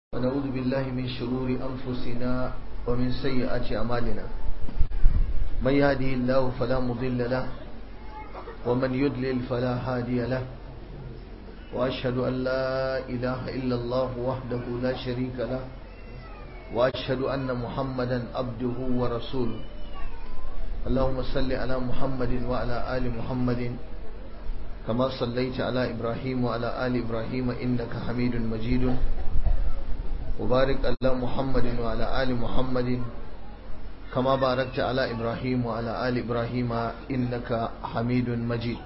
ونعوذ بالله من شرور أنفسنا ومن سيئات أعمالنا من يهده الله فلا مضل له ومن يضلل فلا هادي له وأشهد أن لا إله إلا الله وحده لا شريك له وأشهد أن محمدا عبده ورسوله اللهم صل على محمد وعلى آل محمد كما صليت على إبراهيم وعلى آل إبراهيم إنك حميد مجيد وبارك على محمد وعلى آل محمد كما باركت على إبراهيم وعلى آل إبراهيم إنك حميد مجيد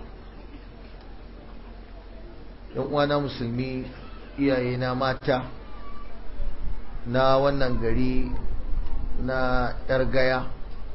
uwana musulmi iyayena mata na wannan gari na yargaya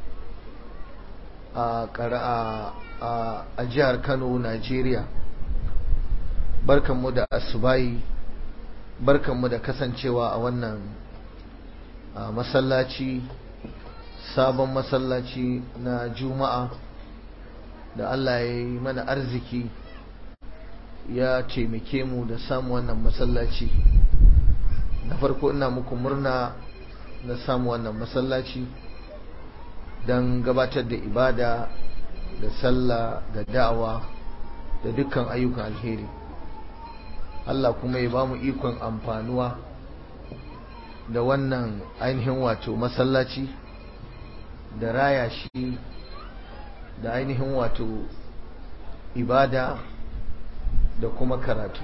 a jihar kano najeriya barkanmu da asubayi barkanmu da kasancewa a wannan masallaci sabon masallaci na juma'a da allah ya yi mana arziki ya taimake mu da samu wannan masallaci na farko ina muku murna na samu wannan masallaci don gabatar da ibada da sallah da da'awa da dukkan ayyukan alheri Allah kuma ya ba mu ikon amfanuwa da wannan ainihin wato masallaci da raya shi da ainihin wato ibada da kuma karatu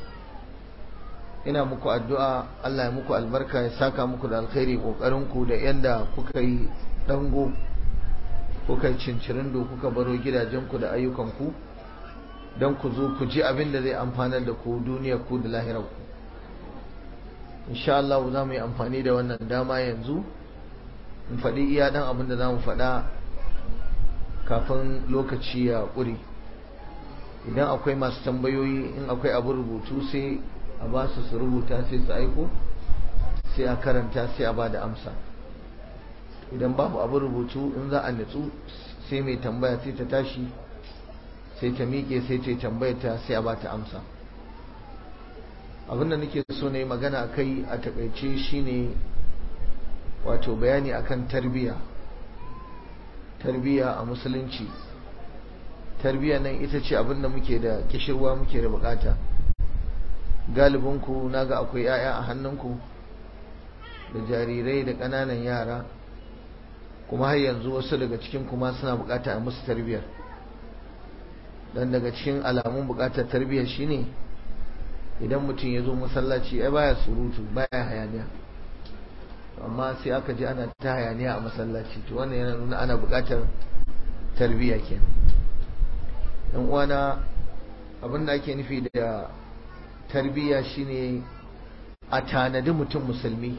ina muku addu'a Allah ya muku albarka ya saka muku da alkhairi ƙoƙarinku da yanda kuka yi dango kuka yi cincirindo kuka baro gidajenku da ayyukanku don ku zo ku ji abin da zai amfanar da ku duniya ku da lahirarku insha Allah za mu yi amfani da wannan dama yanzu in faɗi iya ɗan abin da za mu faɗa kafin lokaci ya ƙuri idan akwai masu tambayoyi in akwai abin rubutu sai a ba su su rubuta sai su aiko sai a karanta sai a ba da amsa idan babu abin rubutu in za a nutsu sai mai tambaya sai ta tashi sai ta miƙe sai ta tambaya ta sai a ba ta amsa abin da nake so na yi magana a kai a takaice shine wato bayani akan tarbiyya tarbiyya a musulunci tarbiyya nan ita ce abin da muke da kishirwa muke da bukata galibinku naga akwai 'ya'ya a hannunku da jarirai da ƙananan yara kuma har yanzu wasu daga cikin kuma suna bukata a musu tarbiyyar dan daga cikin alamun bukatar tarbiyyar shine idan mutum ya zo masallaci ai baya surutu baya hayaniya amma sai aka ji ana ta hayaniya a masallaci to wannan yana nuna ana bukatar tarbiyya kenan yan uwana abin da ake nufi da tarbiyya shine a tanadi mutum musulmi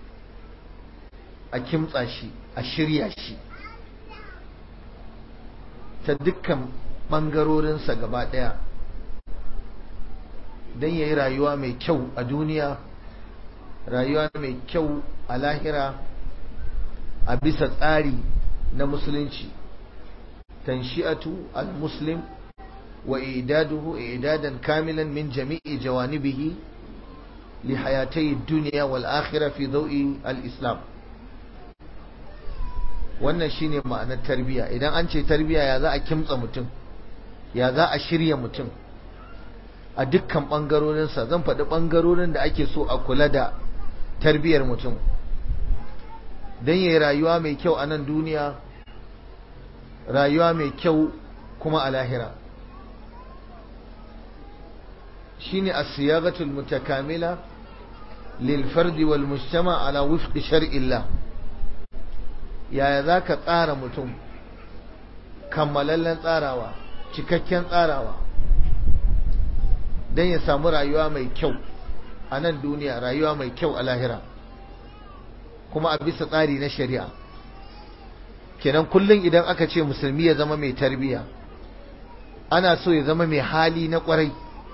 a kimtsa shi a shirya shi ta dukkan ɓangarorinsa gaba ɗaya don ya yi rayuwa mai kyau a duniya rayuwa mai kyau a lahira a bisa tsari na musulunci tanshi'atu al-muslim wa idaduhu idadan kamilan min jami'i jawanibihi li hayatai duniya wal akhirah fi dawi al-islam wannan shine ma'anar tarbiya idan an ce tarbiya ya za a kimtsa mutum ya za a shirya mutum a dukkan ɓangarorinsa zan faɗi ɓangarorin da ake so a kula da tarbiyar mutum don yi rayuwa mai kyau a nan duniya rayuwa mai kyau kuma a lahira shine as-siyagatul mutakamila lil fardi wal mujtama ala wifqi shar'illah yaya za ka tsara mutum kammalallen tsarawa cikakken tsarawa don ya samu rayuwa mai kyau a nan duniya rayuwa mai kyau a lahira kuma a bisa tsari na shari'a kenan kullum idan aka ce musulmi ya zama mai tarbiya ana so ya zama mai hali na kwarai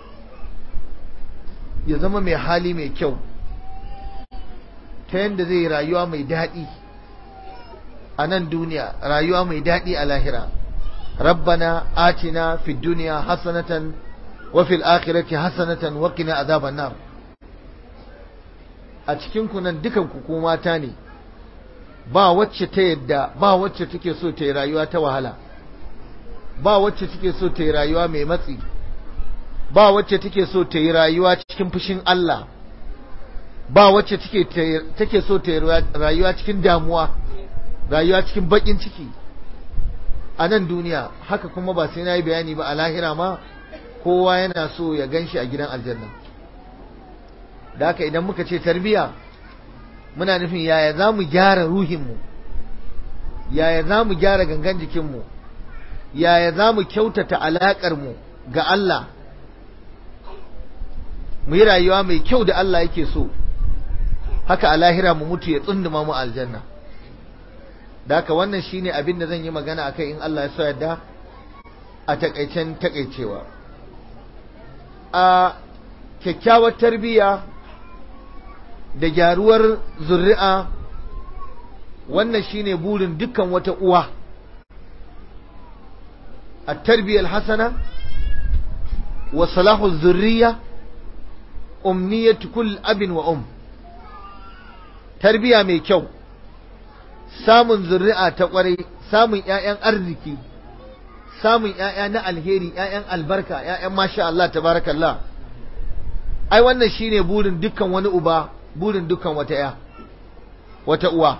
ya zama mai hali mai kyau ta yadda zai rayuwa mai daɗi a nan duniya rayuwa mai daɗi a lahira rabbana atina fi duniya hasanatan wa fil akhirati hasanatan wa qina azaban nar a cikin ku nan dukan ku ko mata ne ba wacce ta yadda ba wacce take so ta yi rayuwa ta wahala ba wacce take so ta yi rayuwa mai matsi ba wacce take so ta yi rayuwa cikin fushin Allah ba wacce take take so ta yi rayuwa cikin damuwa rayuwa cikin bakin ciki a nan duniya haka kuma ba sai na yi bayani ba a lahira ma kowa yana so ya gan shi a gidan aljanna da haka idan muka ce tarbiya muna nufin yaya za mu gyara ruhinmu yaya za mu gyara gangan jikinmu yaya za mu kyautata alaƙarmu ga Allah mu yi rayuwa mai kyau da Allah yake so haka a lahira mu mutu ya tsunduma mu aljanna da haka wannan shine abin da zan yi magana akai in Allah ya so yadda a takaicen takaicewa a kyakkyawar tarbiyya da gyaruwar zuri'a wannan shine burin dukkan wata uwa a tarbiyyar hasana wa salahu zurriya umniyatu kull abin wa um tarbiya mai kyau samun zuri'a ta kwarai samun ƴaƴan arziki samun ƴaƴa na alheri ƴaƴan albarka ƴaƴan masha Allah tabarakallah ai wannan shine burin dukkan wani uba burin dukkan wata ƴa wata uwa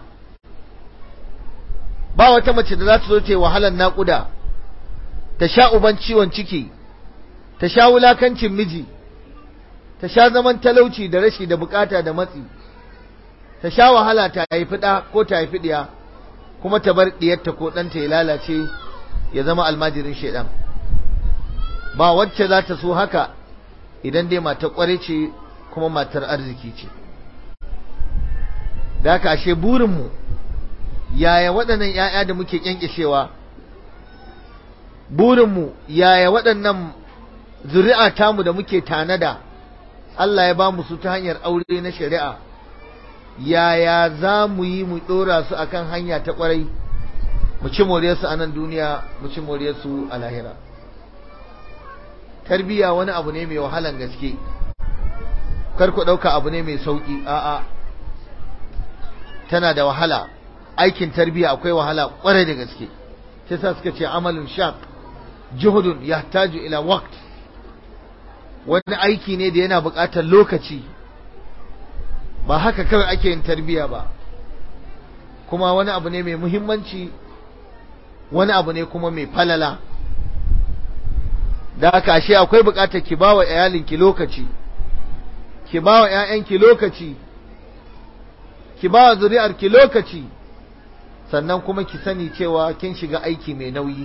ba wata mace da za ta zo ta yi wahalar naƙuda ta sha uban ciwon ciki ta sha wulakancin miji ta sha zaman talauci da rashi da bukata da matsi ta sha wahala ta haifi ɗa ko ta haifi ɗiya kuma ta bar ɗiyarta ko ɗanta ya lalace ya zama almajirin shaidan ba wacce za ta so haka idan dai matar ƙware ce kuma matar arziki ce da haka ashe burinmu yaya waɗannan ‘ya'ya da muke ƙyanƙyashewa burinmu yaya waɗannan zuri'a tamu da muke tanada Allah ya ba mu su ta hanyar aure na shari'a yaya za mu yi mu ɗora su akan hanya ta ƙwarai mu ci moriyarsu a nan duniya mu ci moriyarsu a lahira tarbiya wani abu ne mai wahalan gaske kar ku ɗauka abu ne mai sauƙi a'a tana da wahala aikin tarbiya akwai wahala ƙwarai da gaske sai sa suka ce amalin shaq juhudun yahtaju ila waqt wani aiki ne da yana buƙatar lokaci ba haka kawai ake yin tarbiya ba kuma wani abu ne mai muhimmanci wani abu ne kuma mai falala da haka ashe akwai buƙatar ki bawa iyalinki lokaci ki bawa ƴaƴanki lokaci ki bawa zuri'arki lokaci sannan kuma ki sani cewa kin shiga aiki mai nauyi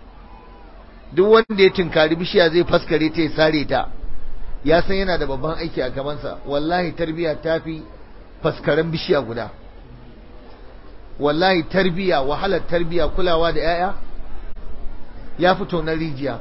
duk wanda ya tunkari bishiya zai faskare ta ya sare ta ya san yana da babban aiki a gabansa wallahi tarbiya ta fi faskaren bishiya guda wallahi tarbiya wahalar tarbiya kulawa da 'ya'ya ya fito na rijiya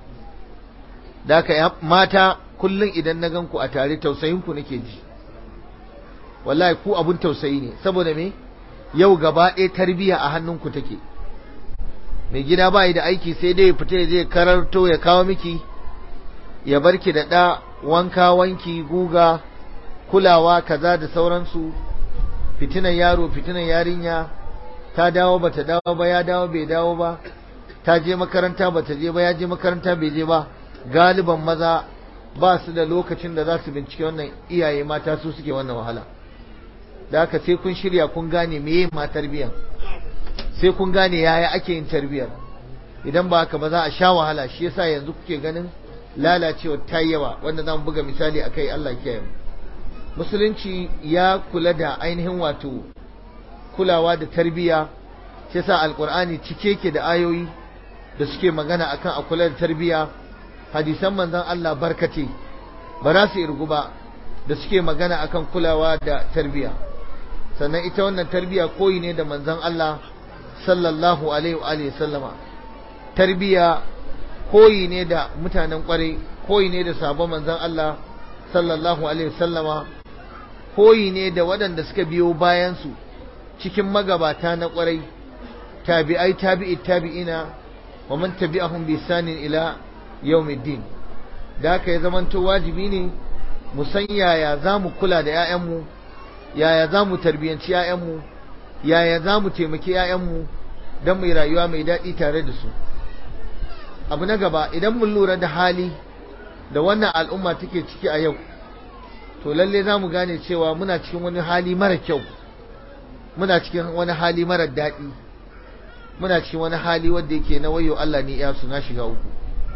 da haka mata kullum idan na ganku a tare tausayinku nake ji wallahi ku abun tausayi ne saboda me yau gaba ɗaya tarbiya a hannunku take mai gida ba da aiki sai dai fita ya je kararto ya kawo miki ya barki da ɗa wanka wanki guga kulawa kaza da sauransu fitinan yaro fitinan yarinya ta dawo bata dawo ba ya dawo bai dawo ba ta je makaranta bata je ba ya je makaranta bai je ba galiban maza ba su da lokacin da za su bincike wannan iyaye mata su suke wannan wahala da haka sai kun shirya kun gane meye ma tarbiyyar sai kun gane yaya ake yin tarbiyyar idan ba haka ba za a sha wahala shi yasa yanzu kuke ganin lalacewa ta yawa wanda zamu buga misali akai Allah kiyaye musulunci ya kula da ainihin wato kulawa da tarbiyya shi yasa alqur'ani cike yake da ayoyi da suke magana akan a kula da tarbiyya hadisan manzon Allah barkate ba za su irgu ba da suke magana akan kulawa da tarbiyya sannan ita wannan tarbiyya koyi ne da manzon Allah sallallahu alaihi wa sallama tarbiyya koyi ne da mutanen kwarai koyi ne da sabon manzon Allah sallallahu alaihi sallama koyi ne da waɗanda suka biyo bayan su cikin magabata na kwarai tabi'ai tabi'i tabi'ina wa man tabi'ahum bi sanin ila yawmiddin da haka ya zamanto wajibi ne mu san yaya za mu kula da 'ya'yanmu yaya za mu tarbiyyanci 'ya'yanmu yaya za mu taimaki 'ya'yanmu don mai rayuwa mai daɗi tare da su abu na gaba idan mun lura da hali da wannan al'umma take ciki a yau to lalle za mu gane cewa muna cikin wani hali mara kyau muna cikin wani hali mara daɗi muna cikin wani hali wanda yake na wayo Allah ne ya na shiga uku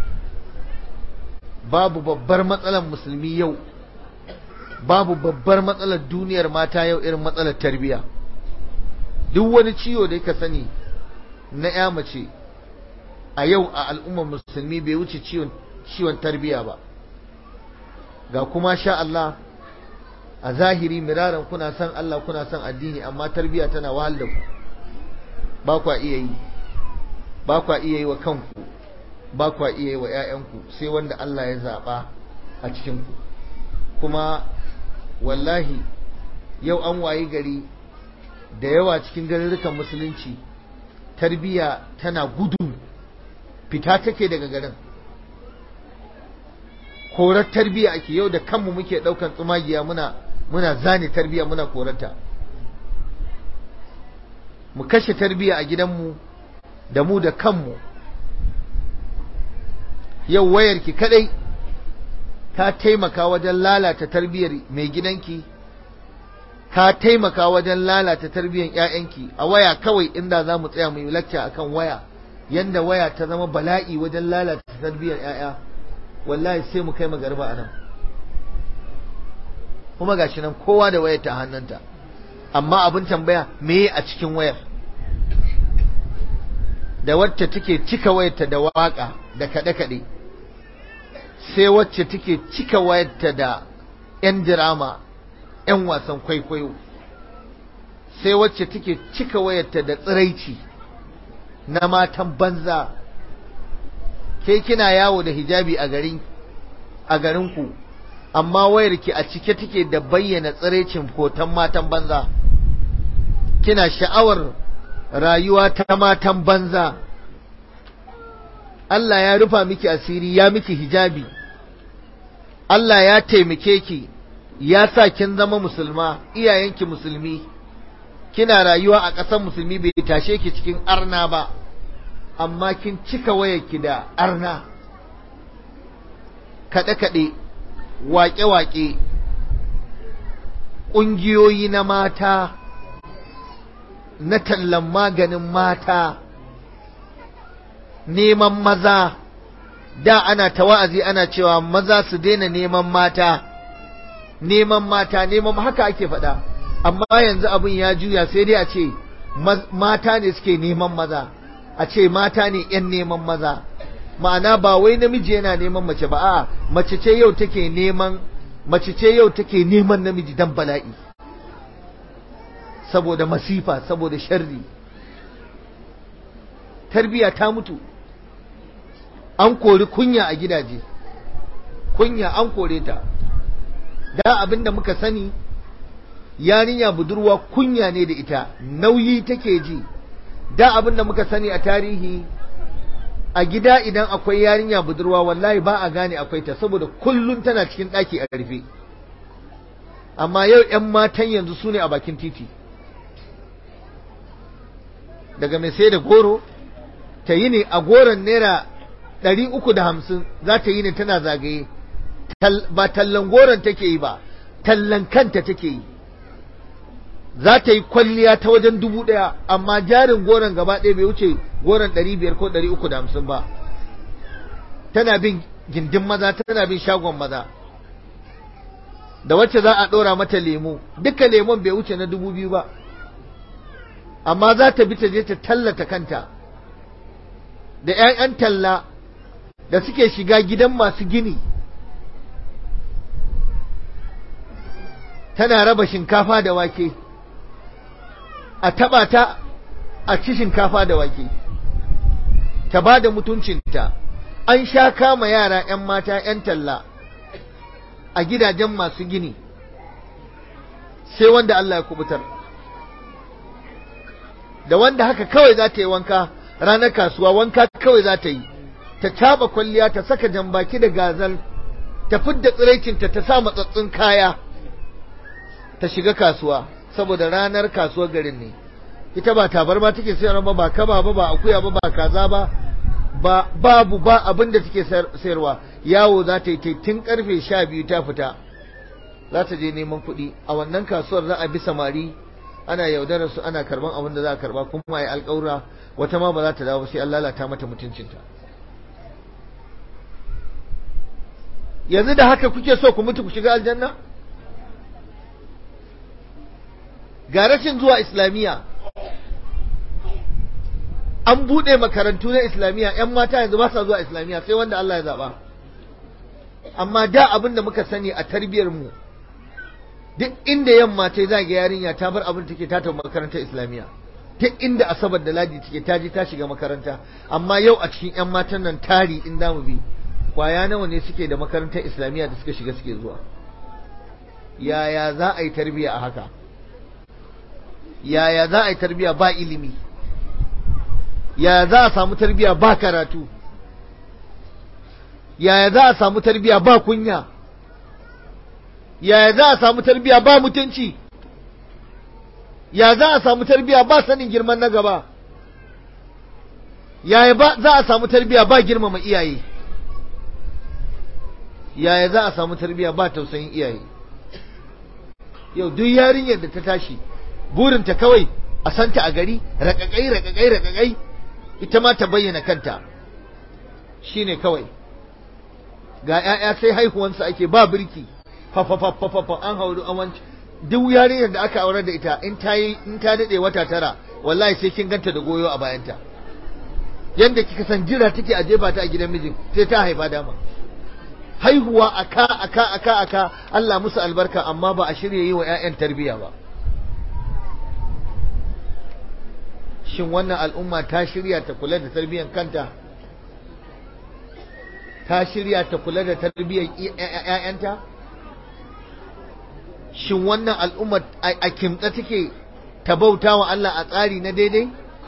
babu babbar matsalar musulmi yau babu babbar matsalar duniyar mata yau irin matsalar tarbiyya duk wani ciwo da ka sani na ya mace a yau a al'ummar musulmi bai wuce ciwon ciwon tarbiyya ba ga kuma sha Allah a zahiri miraran kuna son Allah kuna son addini amma tarbiyya tana wahal da ku ba kwa iya yi ba kwa iya yi wa kanku ba kwa iya yi wa 'ya'yanku sai wanda Allah ya zaɓa a cikinku kuma wallahi yau an wayi gari da yawa cikin garurrukan musulunci tarbiyya tana gudu fita take daga garin korar tarbiyya ake yau da kanmu muke ɗaukan tsumagiya muna muna zane tarbiyya muna korarta mu kashe tarbiyya a gidanmu da mu da kanmu yau wayarki kadai ta taimaka wajen lalata tarbiyyar mai gidanki ka taimaka wajen lalata tarbiyyar ƴaƴanki a waya kawai inda za mu tsaya mu yi lacca akan waya yanda waya ta zama bala'i wajen lalata tarbiyyar ƴaƴa wallahi sai mu kai magarba anan kuma gashi nan kowa da wayar ta hannunta amma abin tambaya me a cikin wayar da wacce take cika wayarta da waka da kaɗe-kaɗe sai wacce take cika wayarta da 'yan dirama 'yan wasan kwaikwayo sai wacce take cika wayarta da tsiraici na matan banza ke kina yawo da hijabi a garin a garinku amma wayarki a cike take da bayyana tsiraicin hoton matan banza kina sha'awar rayuwa ta matan banza Allah ya rufa miki asiri ya miki hijabi Allah ya taimake ki ya sa kin zama musulma iyayenki musulmi kina rayuwa a ƙasar musulmi bai tashe ki cikin arna ba amma kin cika wayarki da arna kaɗe-kaɗe waƙe-waƙe ƙungiyoyi na mata na tallan maganin mata neman maza da ana ta wa'azi ana cewa maza su daina neman mata neman mata neman haka ake faɗa amma yanzu abin ya juya sai dai a ce mata ne suke neman maza a ce mata ne ‘yan neman maza ma'ana ba wai namiji yana neman mace ba a mace ce yau take neman mace ce yau take neman namiji dan bala'i saboda masifa saboda sharri tarbiya ta mutu an kori kunya a gidaje kunya an kore ta da abinda muka sani yarinya budurwa kunya ne da ita nauyi take ji da abinda muka sani a tarihi a gida idan akwai yarinya budurwa wallahi ba a gane akwai ta saboda kullum tana cikin ɗaki a rufe amma yau 'yan matan yanzu su ne a bakin titi daga mai sai da goro ta yi ne a goron naira ɗari uku da hamsin za ta yi ne tana zagaye ba tallan goron take yi ba tallan kanta take yi za ta yi kwalliya ta wajen dubu ɗaya amma jarin goron gaba ɗaya bai wuce goron ɗari biyar ko ɗari uku da hamsin ba tana bin gindin maza tana bin shagon maza da wacce za a ɗora mata lemo duka lemon bai wuce na dubu biyu ba amma za ta bi ta je ta tallata kanta da 'ya'yan talla da suke shiga gidan masu gini tana raba shinkafa da wake a taba ta a ci shinkafa da wake ta ba da mutuncinta an sha kama yara 'yan mata 'yan talla a gidajen masu gini sai wanda Allah ya kubutar da wanda haka kawai za ta yi wanka ranar kasuwa wanka kawai za ta yi ta caba kwalliya ta saka jambaki da gazal ta fidda tsiraicinta ta sa matsatsun kaya ta shiga kasuwa saboda ranar kasuwar garin ne ita ba tabarma take sayarwa ba ba kaba ba ba akuya ba ba kaza ba ba babu ba abin da take sayarwa yawo za ta yi tun karfe sha biyu ta fita za ta je neman kuɗi a wannan kasuwar za a bi samari ana yaudarar su ana karban abin da za a karba kuma ai alƙawura wata ma ba za ta dawo sai an lalata mata mutuncinta yanzu da haka kuke so ku mutu ku shiga aljanna ga rashin zuwa islamiyya an buɗe makarantu na islamiyya yan mata yanzu ba sa zuwa islamiyya sai wanda Allah ya zaba amma da abin da muka sani a tarbiyar mu duk inda yamma ta za ga yarinya ta bar abin take ta tafi makarantar islamiyya duk inda asabar da ladi take ta je ta shiga makaranta amma yau a cikin yan matan nan tari in mu bi kwaya nawa ne suke da makarantar islamiyya da suka shiga suke zuwa yaya za a yi tarbiyya a haka yaya za a yi tarbiyya ba ilimi yaya za a samu tarbiyya ba karatu yaya za a samu tarbiyya ba kunya yaya za a samu tarbiyya ba mutunci ya za a samu tarbiyya ba sanin girman na gaba yaya ba za a samu tarbiyya ba girmama iyaye yaya za a samu tarbiyya ba tausayin iyaye yau duk yarinyar da ta tashi burinta kawai a santa a gari rakakai rakakai rakakai ita ma ta bayyana kanta shine kawai ga 'ya'ya sai haihuwansu ake ba birki fafafafafafa an hauru awanci duk yarinyar da aka aure da ita in ta yi in ta dade wata tara wallahi sai kin ganta da goyo a bayanta yanda kika san jira take a jefa ta a gidan mijin sai ta haifa dama haihuwa aka aka aka aka Allah musu albarka amma ba a shirye yi wa ƴaƴan tarbiyya ba shin wannan al'umma ta shirya ta kula da tarbiyyar kanta ta shirya ta kula da tarbiyyar ƴaƴanta shin wannan al'umma a kimtsa take ta bauta wa Allah a tsari na daidai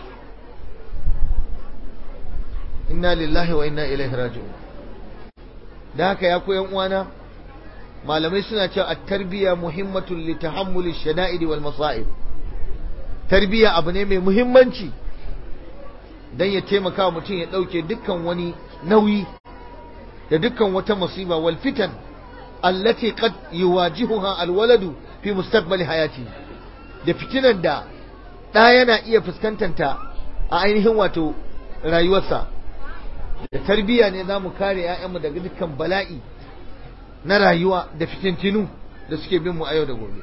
inna lillahi wa inna ilaihi raji'un da haka ya koyan uwana malamai suna cewa at-tarbiya muhimmatun li tahammuli shada'id wal masa'ib tarbiya abu ne mai muhimmanci dan ya taimaka mutum ya dauke dukkan wani nauyi da dukkan wata musiba wal fitan allati qad yuwajihuha al-waladu fi mustaqbali hayati da fitinan da ɗa yana iya fuskantanta a ainihin wato rayuwarsa da tarbiyya ne za mu kare 'ya'yanmu daga dukkan bala'i na rayuwa da fitintinu da suke bin mu a yau da gobe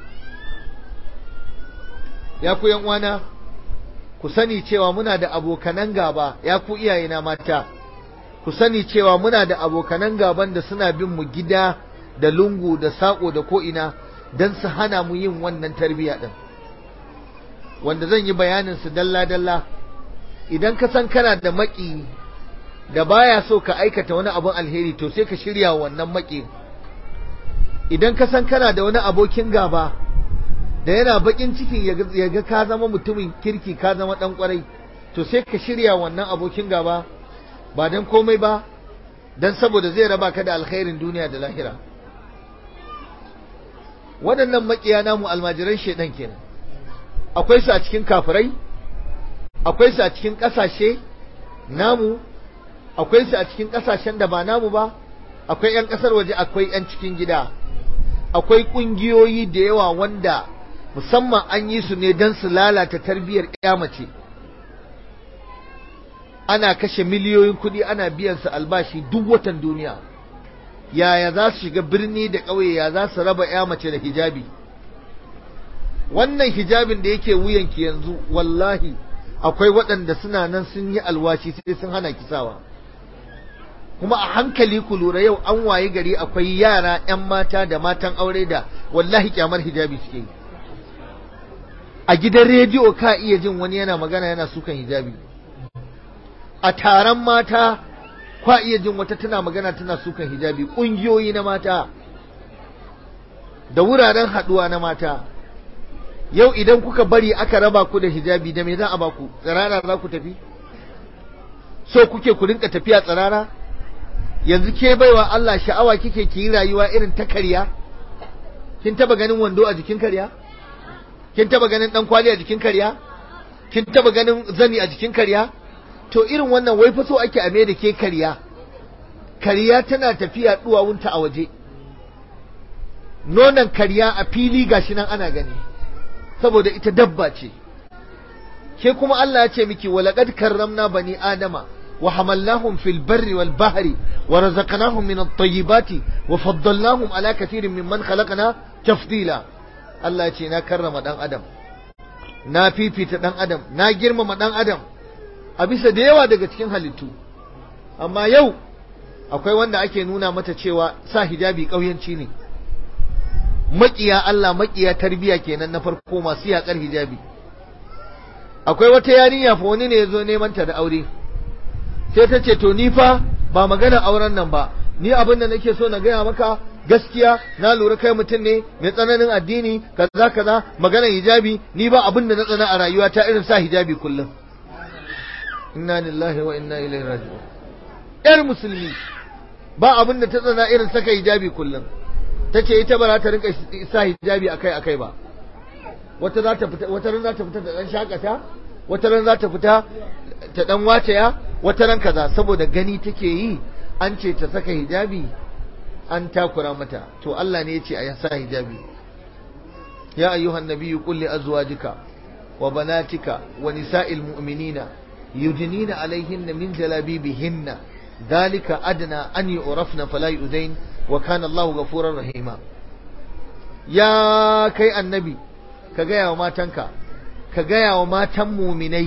ya ku uwana ku sani cewa muna da abokanan gaba ya ku iyayena mata ku sani cewa muna da abokanan gaban da suna bin mu gida da lungu da saƙo da ko'ina don su hana mu yin wannan tarbiyya ɗin wanda zan yi bayanin su dalla-dalla idan ka san kana da maƙi da baya so ka aikata wani abun alheri to sai ka shirya wannan maƙi idan ka san kana da wani abokin gaba da yana baƙin cikin ya ga ka zama mutumin kirki ka zama ɗan ƙwarai to sai ka shirya wannan abokin gaba ba don komai ba don saboda zai raba ka da alkhairin duniya da lahira waɗannan maƙiya namu almajiran shaidan kenan akwai su a cikin kafirai akwai su a cikin ƙasashe namu akwai su a cikin ƙasashen da ba namu ba akwai 'yan ƙasar waje akwai 'yan cikin gida akwai ƙungiyoyi da yawa wanda musamman an yi su ne don su lalata tarbiyyar mace ana kashe miliyoyin kuɗi ana biyan su albashi duk watan duniya yaya za su shiga birni da ƙauye ya za su raba 'ya mace da hijabi wannan hijabin da yake wuyanki yanzu wallahi akwai waɗanda suna nan sun yi alwashi sai sun hana kisawa kuma a hankali ku lura yau an waye gari akwai yara 'yan mata da matan aure da wallahi kyamar hijabi suke yi a gidan rediyo ka iya jin wani yana magana yana sukan hijabi a taron mata kwa iya jin wata tana magana tana sukan hijabi ƙungiyoyi na mata da wuraren haɗuwa na mata yau idan kuka bari aka raba ku da hijabi da me za a baku tsirara za ku tafi so kuke ku rinka tafiya tsirara yanzu ke baiwa Allah sha'awa kike ki yi rayuwa irin ta karya kin taba ganin wando a jikin karya kin taba ganin dan kwali a jikin kariya kin taba ganin zani a jikin kariya to irin wannan wai fa so ake a da ke kariya kariya tana tafiya duwawunta a waje nonon kariya a fili gashi nan ana gani saboda ita dabba ce ke kuma Allah ya ce miki walaqad karramna bani adama wa hamalnahum fil barri wal bahri wa razaqnahum min at-tayyibati wa faddalnahum ala kathirin mimman khalaqna tafdila Allah ya ce na karrama dan adam na fifita dan adam na girmama dan adam a bisa da yawa daga cikin halittu amma yau akwai wanda ake nuna mata cewa sa hijabi ƙauyanci ne maƙiya Allah maƙiya tarbiya kenan na farko masu yaƙar hijabi akwai wata yarinya fa wani ne ya zo neman ta da aure sai ta ce to ni fa ba magana auren nan ba ni abin da nake so na gaya maka gaskiya na lura kai mutum ne mai tsananin addini kaza kaza maganar hijabi ni ba abin da na tsana a rayuwa ta irin sa hijabi kullum inna lillahi wa inna ilaihi raji'un yar musulmi ba abin da ta tsana irin saka hijabi kullum tace ita ba za ta rinka sa hijabi akai akai ba wata za ta fita wata ran za ta fita da dan shakata wata ran za ta fita ta dan wacaya wata ran kaza saboda gani take yi an ce ta saka hijabi an takura mata to Allah ne ya ce a sa hijabi ya ayyuhan nabiyyu qul li azwajika wa banatika wa nisa'il mu'minina yudnina alaihinna min jalabibihinna dhalika adna an yu'rafna fala yu'dain wa kana Allahu ghafurur rahima ya kai annabi ka gaya wa matanka ka gaya wa matan muminai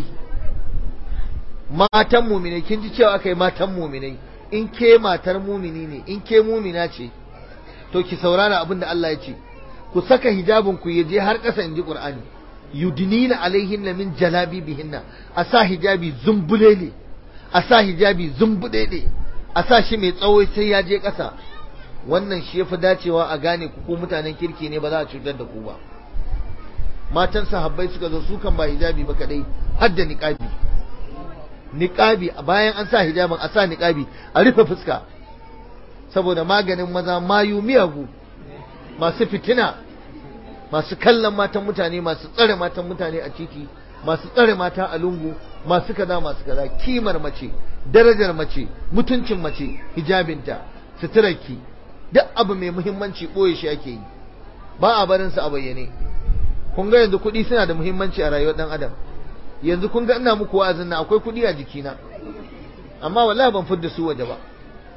matan muminai kin ji cewa aka yi matan muminai in ke matar mumini ne in ke mumina ce to ki saurara abin da Allah ya ce ku saka hijabin ku je har ƙasa in ji Qur'ani yudnina alaihinna min jalabibihinna a sa hijabi zumbulele a sa hijabi zumbudede a sa shi mai tsawo sai ya je ƙasa wannan shi yafi dacewa a gane ku ko mutanen kirki ne ba za a cutar da ku ba matan sahabbai suka zo su kan ba hijabi ba kadai har da niqabi niqabi bayan an sa hijabin a sa niqabi a rufe fuska saboda maganin maza mayu miyagu masu fitina masu kallon matan mutane masu tsare matan mutane a titi masu tsare mata a lungu masu kaza masu kaza kimar mace darajar mace mutuncin mace hijabinta suturarki duk abu mai muhimmanci ɓoye shi ake yi ba a barin su a bayyane kun ga yanzu kuɗi suna da muhimmanci a rayuwar ɗan adam yanzu kun ga ina muku wa'azin na akwai kuɗi a jikina amma wallahi ban fidda su waje ba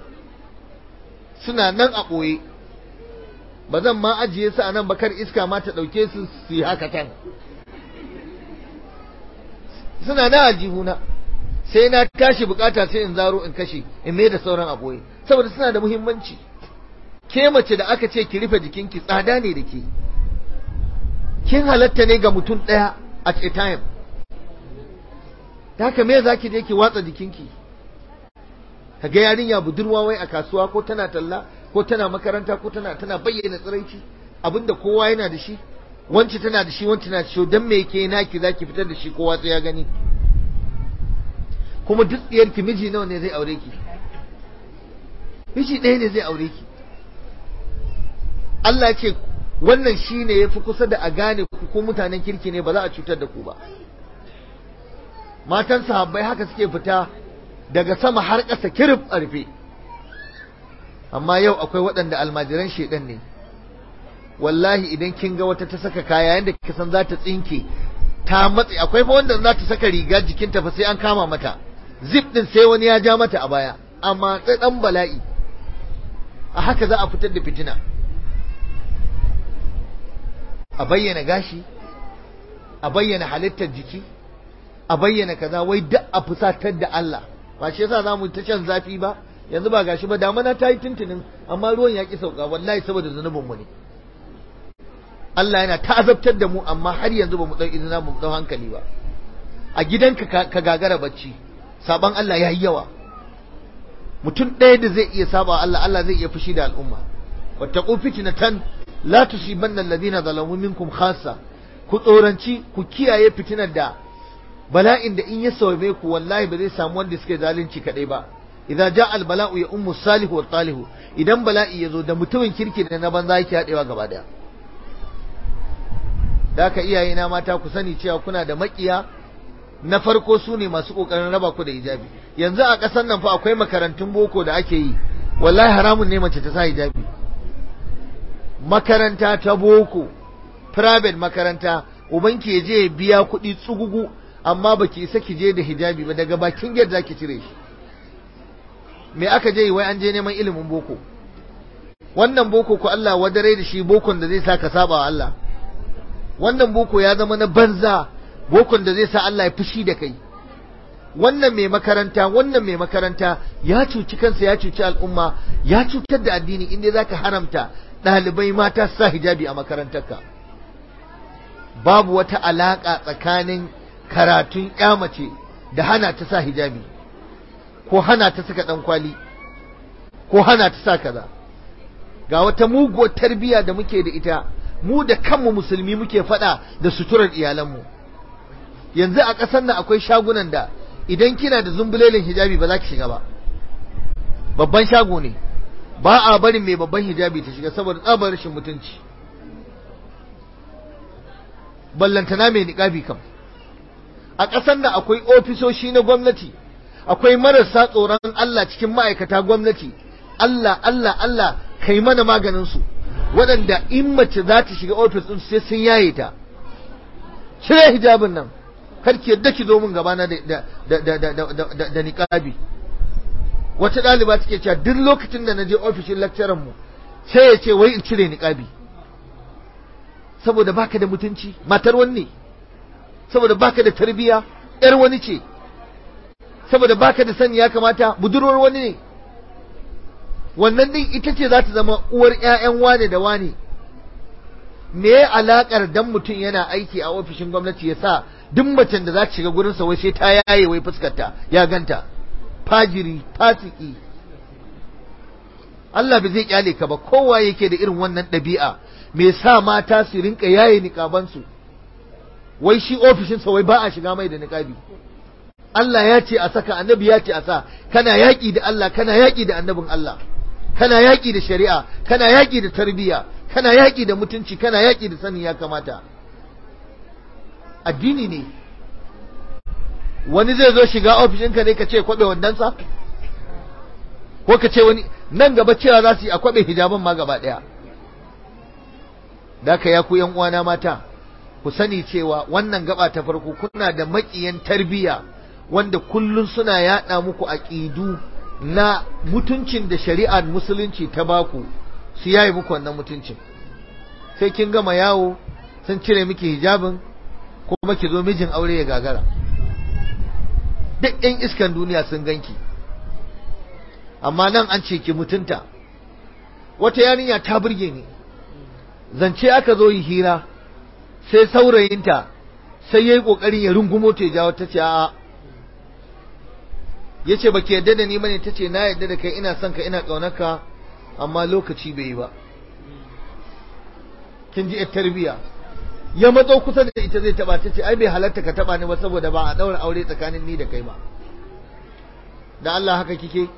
suna nan a ɓoye ba zan ma ajiye su a nan ba kar iska ma ta ɗauke su su yi haka tan suna na aljihuna sai na tashi bukata sai in zaro in kashe in mai da sauran a ɓoye saboda suna da muhimmanci ke mace da aka ce ki rufe jikinki tsada ne da ke kin halatta ne ga mutum ɗaya at a time da haka me za ki je ki watsa jikinki ka ga yarinya budurwa wai a kasuwa ko tana talla ko tana makaranta ko tana tana bayyana tsiraici abinda kowa yana da shi wanci tana da shi wanci tana da shi dan me yake naki zaki fitar da shi kowa sai ya gani kuma duk tsiyar ki miji nawa ne zai aure ki miji ɗaya ne zai aure ki Allah ce wannan shine yafi kusa da a gane ku ko mutanen kirki ne ba za a cutar da ku ba matan sahabbai haka suke fita daga sama har ƙasa kirif a rufe amma yau akwai waɗanda almajiran shedan ne wallahi idan kin ga wata ta saka kaya yanda kika san za ta tsinke ta matse akwai fa wanda za ta saka riga jikinta fa sai an kama mata zip din sai wani ya ja mata a baya amma dan bala'i a haka za a fitar da fitina a bayyana gashi a bayyana halittar jiki a bayyana kaza wai duk a fusatar da Allah ba shi yasa zamu ta can zafi ba yanzu ba gashi ba damana ta yi tuntunin amma ruwan ya ki sauka wallahi saboda zunubin mu ne Allah yana ta azabtar da mu amma har yanzu ba mu dau izina mu dau hankali ba a gidanka ka gagara bacci saban Allah ya yi yawa mutum ɗaya da zai iya saba Allah Allah zai iya fushi da al'umma wattaqu fitnatan la tusibanna alladhina zalamu minkum khassa ku tsoranci ku kiyaye fitinar da bala'in da in ya saume ku wallahi ba zai samu wanda suke zalunci kadai ba idza jaa al bala'u ya ummu salihu wa talihu idan bala'i ya zo da mutumin kirki da na banza yake hadewa gaba daya da haka iyayena mata ku sani cewa kuna da makiya na farko su ne masu kokarin raba ku da hijabi yanzu a ƙasar nan fa akwai makarantun boko da ake yi wallahi haramun ne mace ta sa hijabi makaranta ta boko private makaranta ubanki ya je ya biya kuɗi tsugugu amma baki isa ki je da hijabi ba daga bakin gate zaki cire shi me aka je wai an je neman ilimin boko wannan boko ko Allah wadare da shi bokon da zai sa ka saba wa Allah wannan boko ya zama na banza bokon da zai sa Allah ya fushi da kai wannan mai makaranta wannan mai makaranta ya cuci kansa ya cuci al'umma ya cutar da addini inda zaka haramta ɗalibai mata su sa hijabi a makarantarka babu wata alaƙa tsakanin karatun mace da hana ta sa hijabi ko hana ta saka ɗan kwali ko hana ta sa kaza ga wata muguwar tarbiyya da muke da ita mu da kanmu musulmi muke faɗa da suturar iyalanmu yanzu a ƙasar nan akwai shagunan da idan kina da zumbulelin hijabi ba za ki shiga ba babban shago ne ba a barin mai babban hijabi ta shiga saboda tsabar rashin mutunci ballantana mai niƙabi kam a ƙasar nan akwai ofisoshi na gwamnati akwai marasa tsoron Allah cikin ma'aikata gwamnati Allah Allah Allah kai mana maganin su waɗanda in mace za ta shiga ofis ɗin sai sun yaye ta cire hijabin nan kar ki yadda ki zo min gabana da da da da da da niqabi wata ɗaliba take cewa duk lokacin da na je ofishin lecturer mu sai ya ce wai in cire niqabi saboda baka da mutunci matar wani saboda baka da tarbiya yar wani ce saboda baka da sani ya kamata budurwar wani ne wannan din ita ce za ta zama uwar ƴaƴan wane da wane me ya alakar dan mutum yana aiki a ofishin gwamnati ya sa duk macen da za ta shiga gurinsa wai sai ta yaye wai fuskarta ya ganta fajiri fasiki Allah bai zai kyale ka ba kowa yake da irin wannan ɗabi'a me sa mata su rinka yaye niƙabansu wai shi ofishinsa wai ba a shiga mai da niƙabi Allah ya ce a saka annabi ya ce a sa kana yaƙi da Allah kana yaƙi da annabin Allah kana yaƙi da shari'a kana yaƙi da tarbiyya kana yaƙi da mutunci kana yaƙi da sanin ya kamata addini ne wani zai zo shiga ofishinka ne ka ce kwaɓe wandansa ko ka ce wani nan gaba cewa za su yi a kwaɓe hijaban ma gaba ɗaya da ka ya ku yan uwana mata ku sani cewa wannan gaba ta farko kuna da maƙiyan tarbiyya wanda kullun suna yaɗa muku aƙidu na mutuncin da shari'ar musulunci ta baku su yayi muku wannan mutuncin sai kin gama yawo sun cire miki hijabin kuma ki zo mijin aure ya gagara duk ɗan iskan duniya sun ganki amma nan an ce ki mutunta wata yarinya ta burge ni zance aka zo yi hira sai saurayinta sai ya yi ƙoƙarin ya rungumo ta jawo ta ce a'a ya ce ba ki yadda da ni bane ta ce na yadda da kai ina son ka ina ƙaunarka amma lokaci bai yi ba kin ji yar tarbiya ya matso kusa da ita zai taba ta ce ai bai halatta ka taba ni ba saboda ba a daura aure tsakanin ni da kai ba da Allah haka kike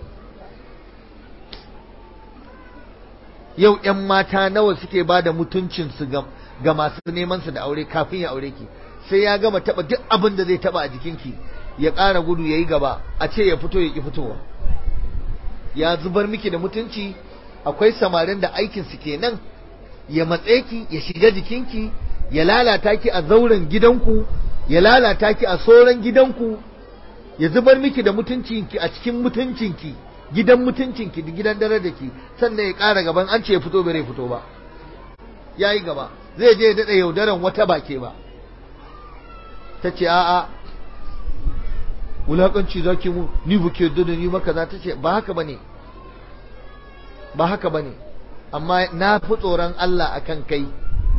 yau ƴan mata nawa suke ba da mutuncinsu ga masu neman su da aure kafin ya aure ki sai ya gama taba duk abin da zai taba a jikinki ya ƙara gudu ya yi gaba a ce ya fito ya ƙi fitowa ya zubar miki da mutunci akwai samarin da aikinsu kenan ya matse ki ya shiga jikinki ya lalata ki a zauren gidanku ya lalata ki a soran gidanku ya zubar miki da mutuncinki a cikin mutuncinki gidan mutuncinki da gidan dare da ki sannan ya ƙara gaban an ce ya fito bai fito ba ya yi gaba zai je ya daɗa yaudaran wata bake ba ta ce a'a wulaƙanci za ki mu ni buke yadda da ni maka za ta ce ba haka ba ne ba haka ba ne amma na fi tsoron Allah a kan kai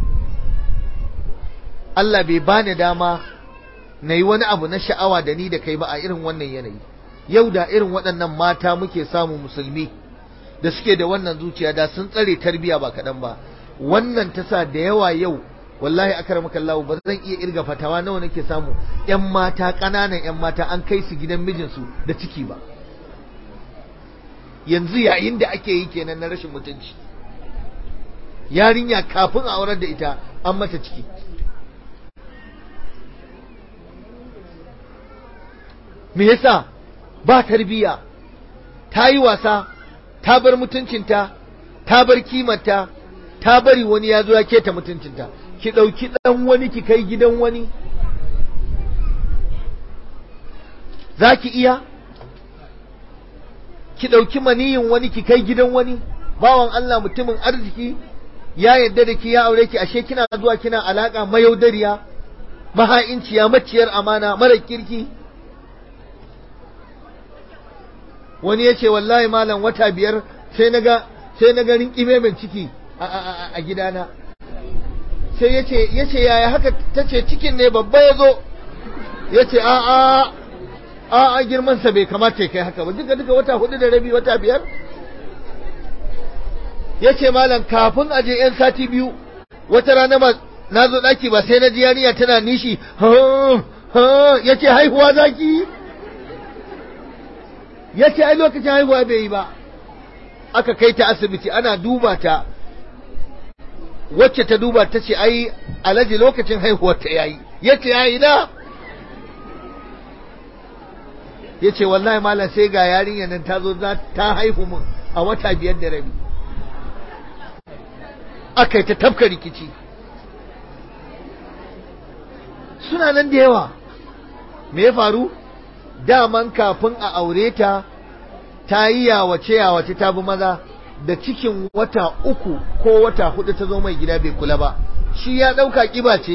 Allah bai bani dama na yi wani abu na sha'awa da ni da kai ba a irin wannan yanayi yau da irin waɗannan mata muke samu musulmi da suke da wannan zuciya da sun tsare tarbiya ba kaɗan ba wannan ta sa da yawa yau wallahi akramaka Allah ba zan iya irga fatawa nawa nake samu ƴan mata ƙananan ƴan mata an kai su gidan mijinsu da ciki ba yanzu yayin da ake yi kenan na rashin mutunci yarinya kafin a aurar da ita an mata ciki me yasa ba tarbiya ta yi wasa ta bar mutuncinta ta bar kimanta ta bari wani ya zo ya keta mutuncinta ki ɗauki ɗan wani ki kai gidan wani za ki iya ki ɗauki maniyin wani ki kai gidan wani bawan Allah mutumin arziki ya yadda da ki ya aure ki ashe kina zuwa kina alaka mayaudariya maha'inciya maciyar amana mara kirki wani ya ce wallahi malam wata biyar sai na ga sai na ga rinƙime min ciki a gidana sai ya ce ya ce yaya haka ta ce cikin ne babba ya zo ya ce a a a a girmansa bai kamata ya kai haka ba duka duka wata hudu da rabi wata biyar ya ce malam kafin a je yan sati biyu wata rana ba na zo ɗaki ba sai na ji yarinya tana nishi ya ce haihuwa zaki ya ce ai lokacin haihuwa bai yi ba aka kai ta asibiti ana duba ta wacce ta duba ta ce ai alaji lokacin haihuwar ta yayi ya ce yayi na ya ce wallahi malam sai ga yarinya nan ta zo ta haihu mun a wata biyar da rabi aka yi ta tafka rikici suna nan da yawa me ya faru daman kafin a aure ta ta yi yawace yawace ta bi maza da cikin wata uku ko wata hudu ta zo mai gida bai kula ba shi ya ɗauka ƙiba ce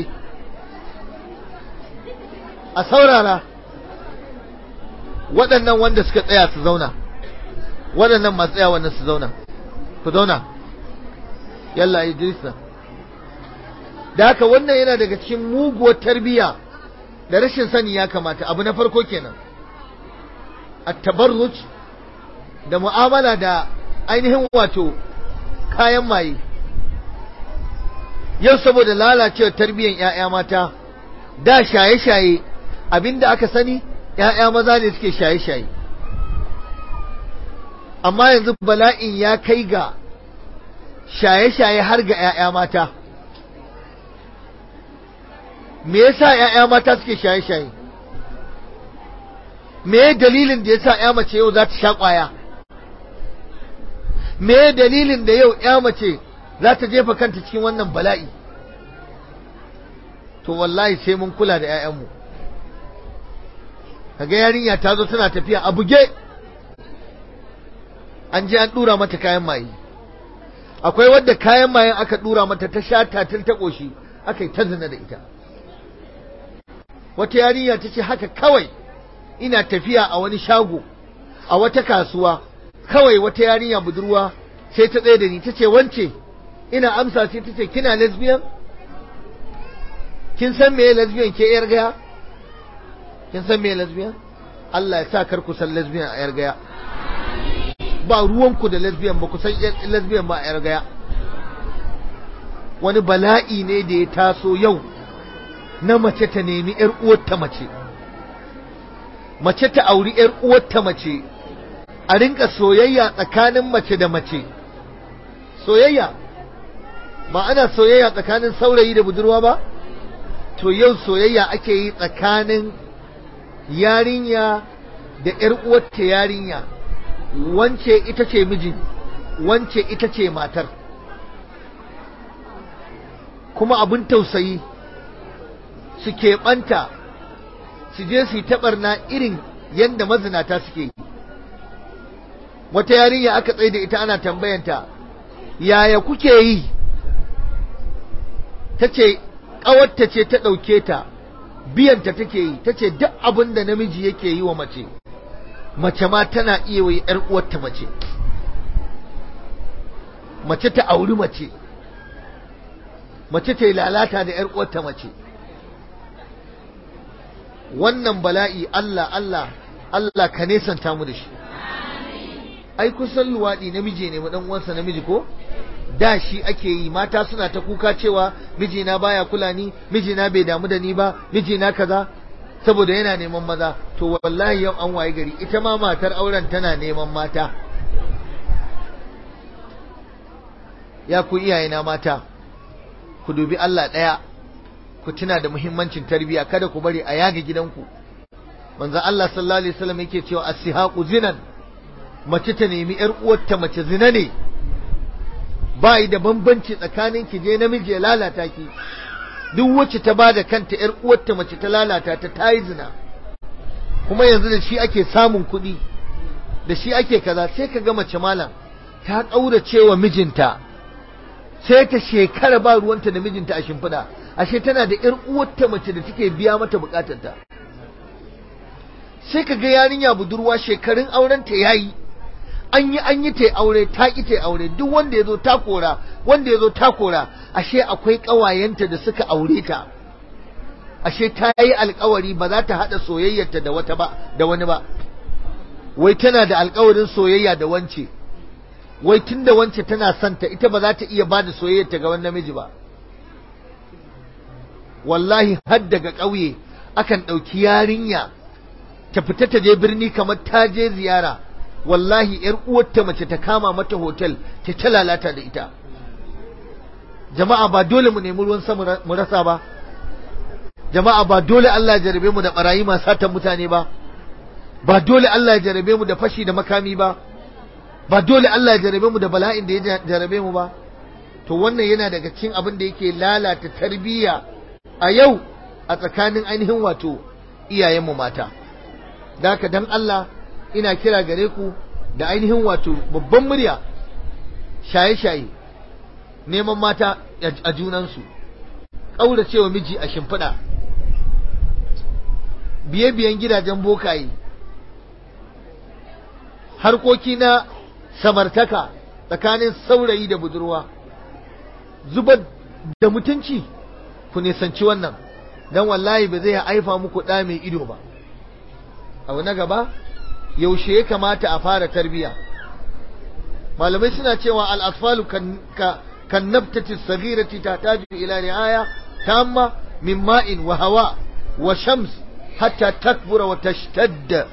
a saurara waɗannan wanda suka tsaya su zauna waɗannan masu tsaya wannan su zauna ku zauna yalla idrisa da haka wannan yana daga cikin muguwar tarbiyya da rashin sani ya kamata abu na farko kenan at-tabarruj da mu'amala da ainihin wato kayan maye yau saboda lalacewar tarbiyyar 'ya'ya mata da shaye-shaye abinda aka sani 'ya'ya maza ne suke shaye-shaye amma yanzu bala'in ya kai ga shaye-shaye har ga 'ya'ya mata me yasa 'ya'ya mata suke shaye-shaye me dalilin da yasa 'ya mace yau za ta sha ƙwaya me dalilin da yau 'ya mace za ta jefa kanta cikin wannan bala'i to wallahi sai mun kula da 'ya'yanmu kaga yarinya ta zo tana tafiya a buge an je an dura mata kayan maye akwai wadda kayan mayen aka dura mata ta sha tatil ta ƙoshi aka yi ta zina da ita wata yarinya ta ce haka kawai ina tafiya a wani shago a wata kasuwa kawai wata yarinya budurwa sai ta tsaye da ni ta ce wance ina amsa sai ta ce kina lesbian kin san me lesbian ke yar gaya kin san me lesbian Allah ya sa kar ku san lesbian a yar gaya ba ruwanku da lesbian ba ku san lesbian ba a yar gaya wani bala'i ne da ya taso yau na mace ta nemi ‘yar uwarta mace, mace ta auri ‘yar uwarta mace, a rinka soyayya tsakanin mace da mace, soyayya, ba ana soyayya tsakanin saurayi da budurwa ba? To yau soyayya ake yi tsakanin yarinya da ‘yar uwarta yarinya, wance ita ce mijin, wance ita ce matar. Kuma abin tausayi. su keɓanta su je su yi taɓarna irin yadda mazinata suke yi wata yarinya aka tsaye da ita ana tambayanta yaya kuke yi ta ce ƙawarta ce ta ɗauke ta biyanta take yi ta ce duk abin da namiji yake yi wa mace mace ma tana iya wa ‘yar uwarta mace mace ta auri mace mace ta yi lalata da ‘yar uwarta mace wannan bala'i Allah Allah Allah ka nesanta mu da shi ai kusan luwaɗi namiji ne mu dan uwansa namiji ko da shi ake yi mata suna ta kuka cewa mijina baya kula ni mijina bai damu da ni ba mijina kaza saboda yana neman maza to wallahi yau an waye gari ita ma matar auren tana neman mata ya ku iyayena mata ku dubi Allah ɗaya ku tuna da muhimmancin tarbiyya kada ku bari a yaga gidanku manzo Allah sallallahu alaihi wasallam yake cewa as-sihaqu zinan mace ta nemi yar uwarta mace zina ne ba yi da bambanci tsakanin ki je namiji ya lalata ki duk wacce ta bada kanta yar uwarta mace ta lalata ta tayi zina kuma yanzu da shi ake samun kuɗi da shi ake kaza sai ka ga mace malam ta ƙaurace wa mijinta sai ta shekara ba ruwanta da mijinta a shimfiɗa ashe tana da ƴar uwarta mace da take biya mata bukatarta sai ka ga yarinya budurwa shekarun aurenta yayi an yi an yi ta aure ta ki ta aure duk wanda ya zo ta kora wanda ya zo ta kora ashe akwai ƙawayenta da suka aure ta ashe ta yi alkawari ba za ta haɗa soyayyarta da wata ba da wani ba wai tana da alkawarin soyayya da wance wai tunda wance tana son ta ita ba za ta iya ba da soyayyarta ga wani namiji ba wallahi har daga ƙauye akan ɗauki yarinya ta fita ta je birni kamar ta je ziyara wallahi yar uwarta mace ta kama mata hotel ta ta lalata da ita jama'a ba dole mu nemi ruwan sama mu rasa ba jama'a ba dole Allah ya jarabe mu da barayi masu satan mutane ba ba dole Allah ya jarabe mu da fashi da makami ba ba dole Allah ya jarabe mu da bala'in da ya jarabe mu ba to wannan yana daga cikin abin da yake lalata tarbiyya a yau a tsakanin ainihin wato iyayenmu mata da haka dan Allah ina kira gare ku da ainihin wato babban murya shaye-shaye neman mata a junansu ƙauracewa miji a shimfiɗa biye-biyen gidajen bokaye harkoki na samartaka tsakanin saurayi da budurwa zubar da mutunci ku nisanci wannan don wallahi ba zai haifa muku ɗa mai ido ba abu na gaba yaushe ya kamata a fara tarbiya malamai suna cewa al'asfalu kan nabtati sagirati ta taji ila ri'aya tamma min ma'in wa hawa wa shams hatta takbura wa tashtadda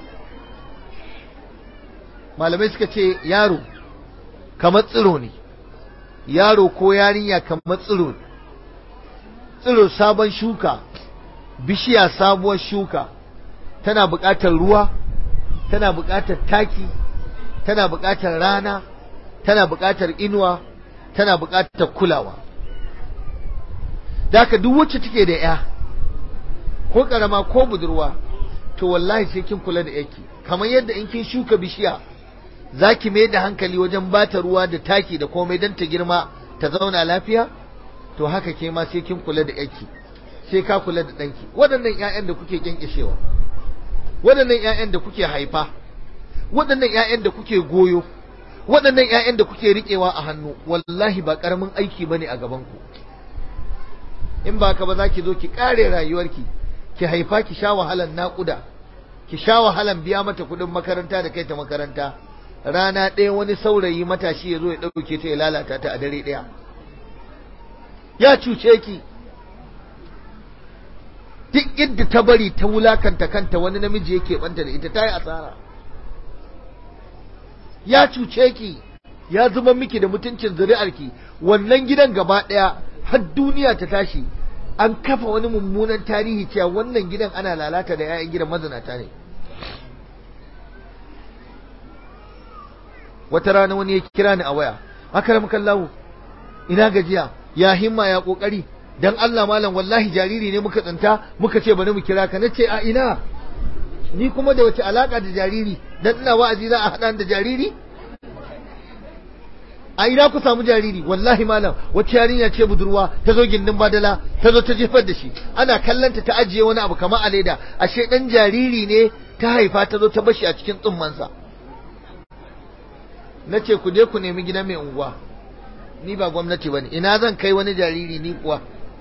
malamai suka ce yaro kamar tsiro ne yaro ko yarinya kamar tsiro ne tsiro sabon shuka bishiya sabuwar shuka tana buƙatar ruwa tana buƙatar taki tana buƙatar rana tana buƙatar inuwa tana buƙatar kulawa da haka duk wacce take da ya ko ƙarama ko budurwa to wallahi sai kin kula da yake kamar yadda in kin shuka bishiya za ki mai da hankali wajen bata ruwa da taki da komai don ta girma ta zauna lafiya to haka ke ma sai kin kula da yake sai ka kula da ɗanki waɗannan 'ya'yan da kuke kyankyashewa waɗannan 'ya'yan da kuke haifa waɗannan 'ya'yan da kuke goyo waɗannan 'ya'yan da kuke riƙewa a hannu wallahi ba ƙaramin aiki bane a gabanku in ba ka ba za ki zo ki ƙare rayuwarki ki haifa ki sha wahalan naƙuda ki sha wahalan biya mata kuɗin makaranta da kai ta makaranta rana ɗaya wani saurayi matashi ya zo ya ɗauke ta ya lalata ta a dare ɗaya ya cuce ki duk inda ta bari ta wulakanta kanta wani namiji yake banta da ita ta yi asara ya cuce ki ya zama miki da mutuncin zuri'arki wannan gidan gaba ɗaya har duniya ta tashi an kafa wani mummunan tarihi cewa wannan gidan ana lalata da 'ya'yan gidan mazinata ne wata rana wani ya kira ni a waya akaram kallahu ina gajiya ya himma ya kokari dan Allah malam wallahi jariri ne muka tsinta muka ce bari mu kira ka nace a ina ni kuma da wace alaka da jariri dan ina wa'azi za a hada da jariri a ina ku samu jariri wallahi malam wacce yarinya ce budurwa ta zo gindin badala ta zo ta jefar da shi ana kallanta ta ajiye wani abu kamar a leda ashe dan jariri ne ta haifa ta zo ta bashi a cikin tsummansa na ce ku je ku nemi gida mai unguwa ni ba gwamnati ba ne ina zan kai wani jariri ni kuwa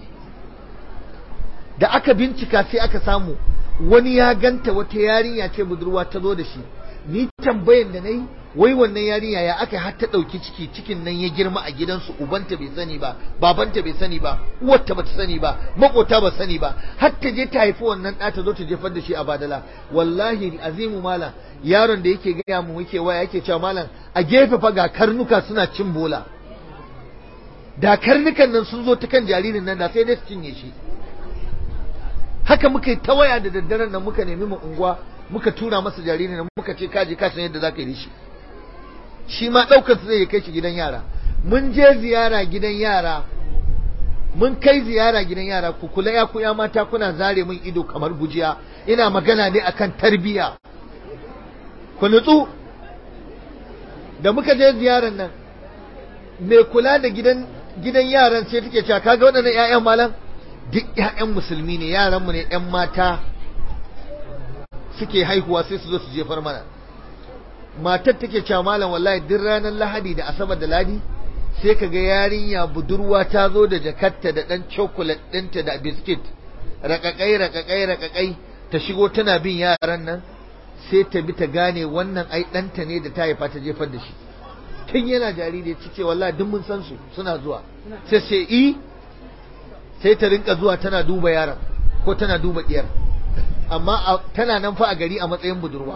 da aka bincika sai aka samu wani ya ganta wata yarinya ce budurwa ta zo da shi ni tambayan da na yi wai wannan yarinya ya aka har ta ɗauki ciki cikin nan ya girma a gidansu ubanta bai sani ba babanta bai sani ba uwarta bata sani ba makota ba sani ba har ta je ta haifi wannan ɗa ta zo ta jefar da shi a badala wallahi azimu malam yaron da yake gaya mu yake waya yake cewa malam a gefe fa ga karnuka suna cin bola da karnukan nan sun zo ta kan jaririn nan da sai dai su cinye shi haka muka yi ta waya da daddaren nan muka nemi mu unguwa muka tura masa jariri na muka ce kaje ka san yadda zaka yi da shi shi ma daukar su zai kai shi gidan yara mun je ziyara gidan yara mun kai ziyara gidan yara ku kula ya ku ya mata kuna zare min ido kamar gujiya ina magana ne akan tarbiya ku nutsu da muka je ziyarar nan mai kula da gidan gidan yaran sai take cewa kaga waɗannan ƴaƴan malam duk ƴaƴan musulmi ne yaranmu ne ƴan mata suke haihuwa sai su zo su jefar mana matar take cewa malam wallahi duk ranar lahadi da asabar da ladi sai kaga yarinya budurwa ta zo da jakarta da ɗan chocolate ɗinta da biskit rakakai rakakai rakakai ta shigo tana bin yaran nan sai ta bi ta gane wannan ai ɗanta ne da ta haifa ta jefar da shi tun yana jariri ya ce wallahi duk mun san su suna zuwa sai sai i sai ta rinka zuwa tana duba yaron ko tana duba diyar amma tana nan fa a gari a matsayin budurwa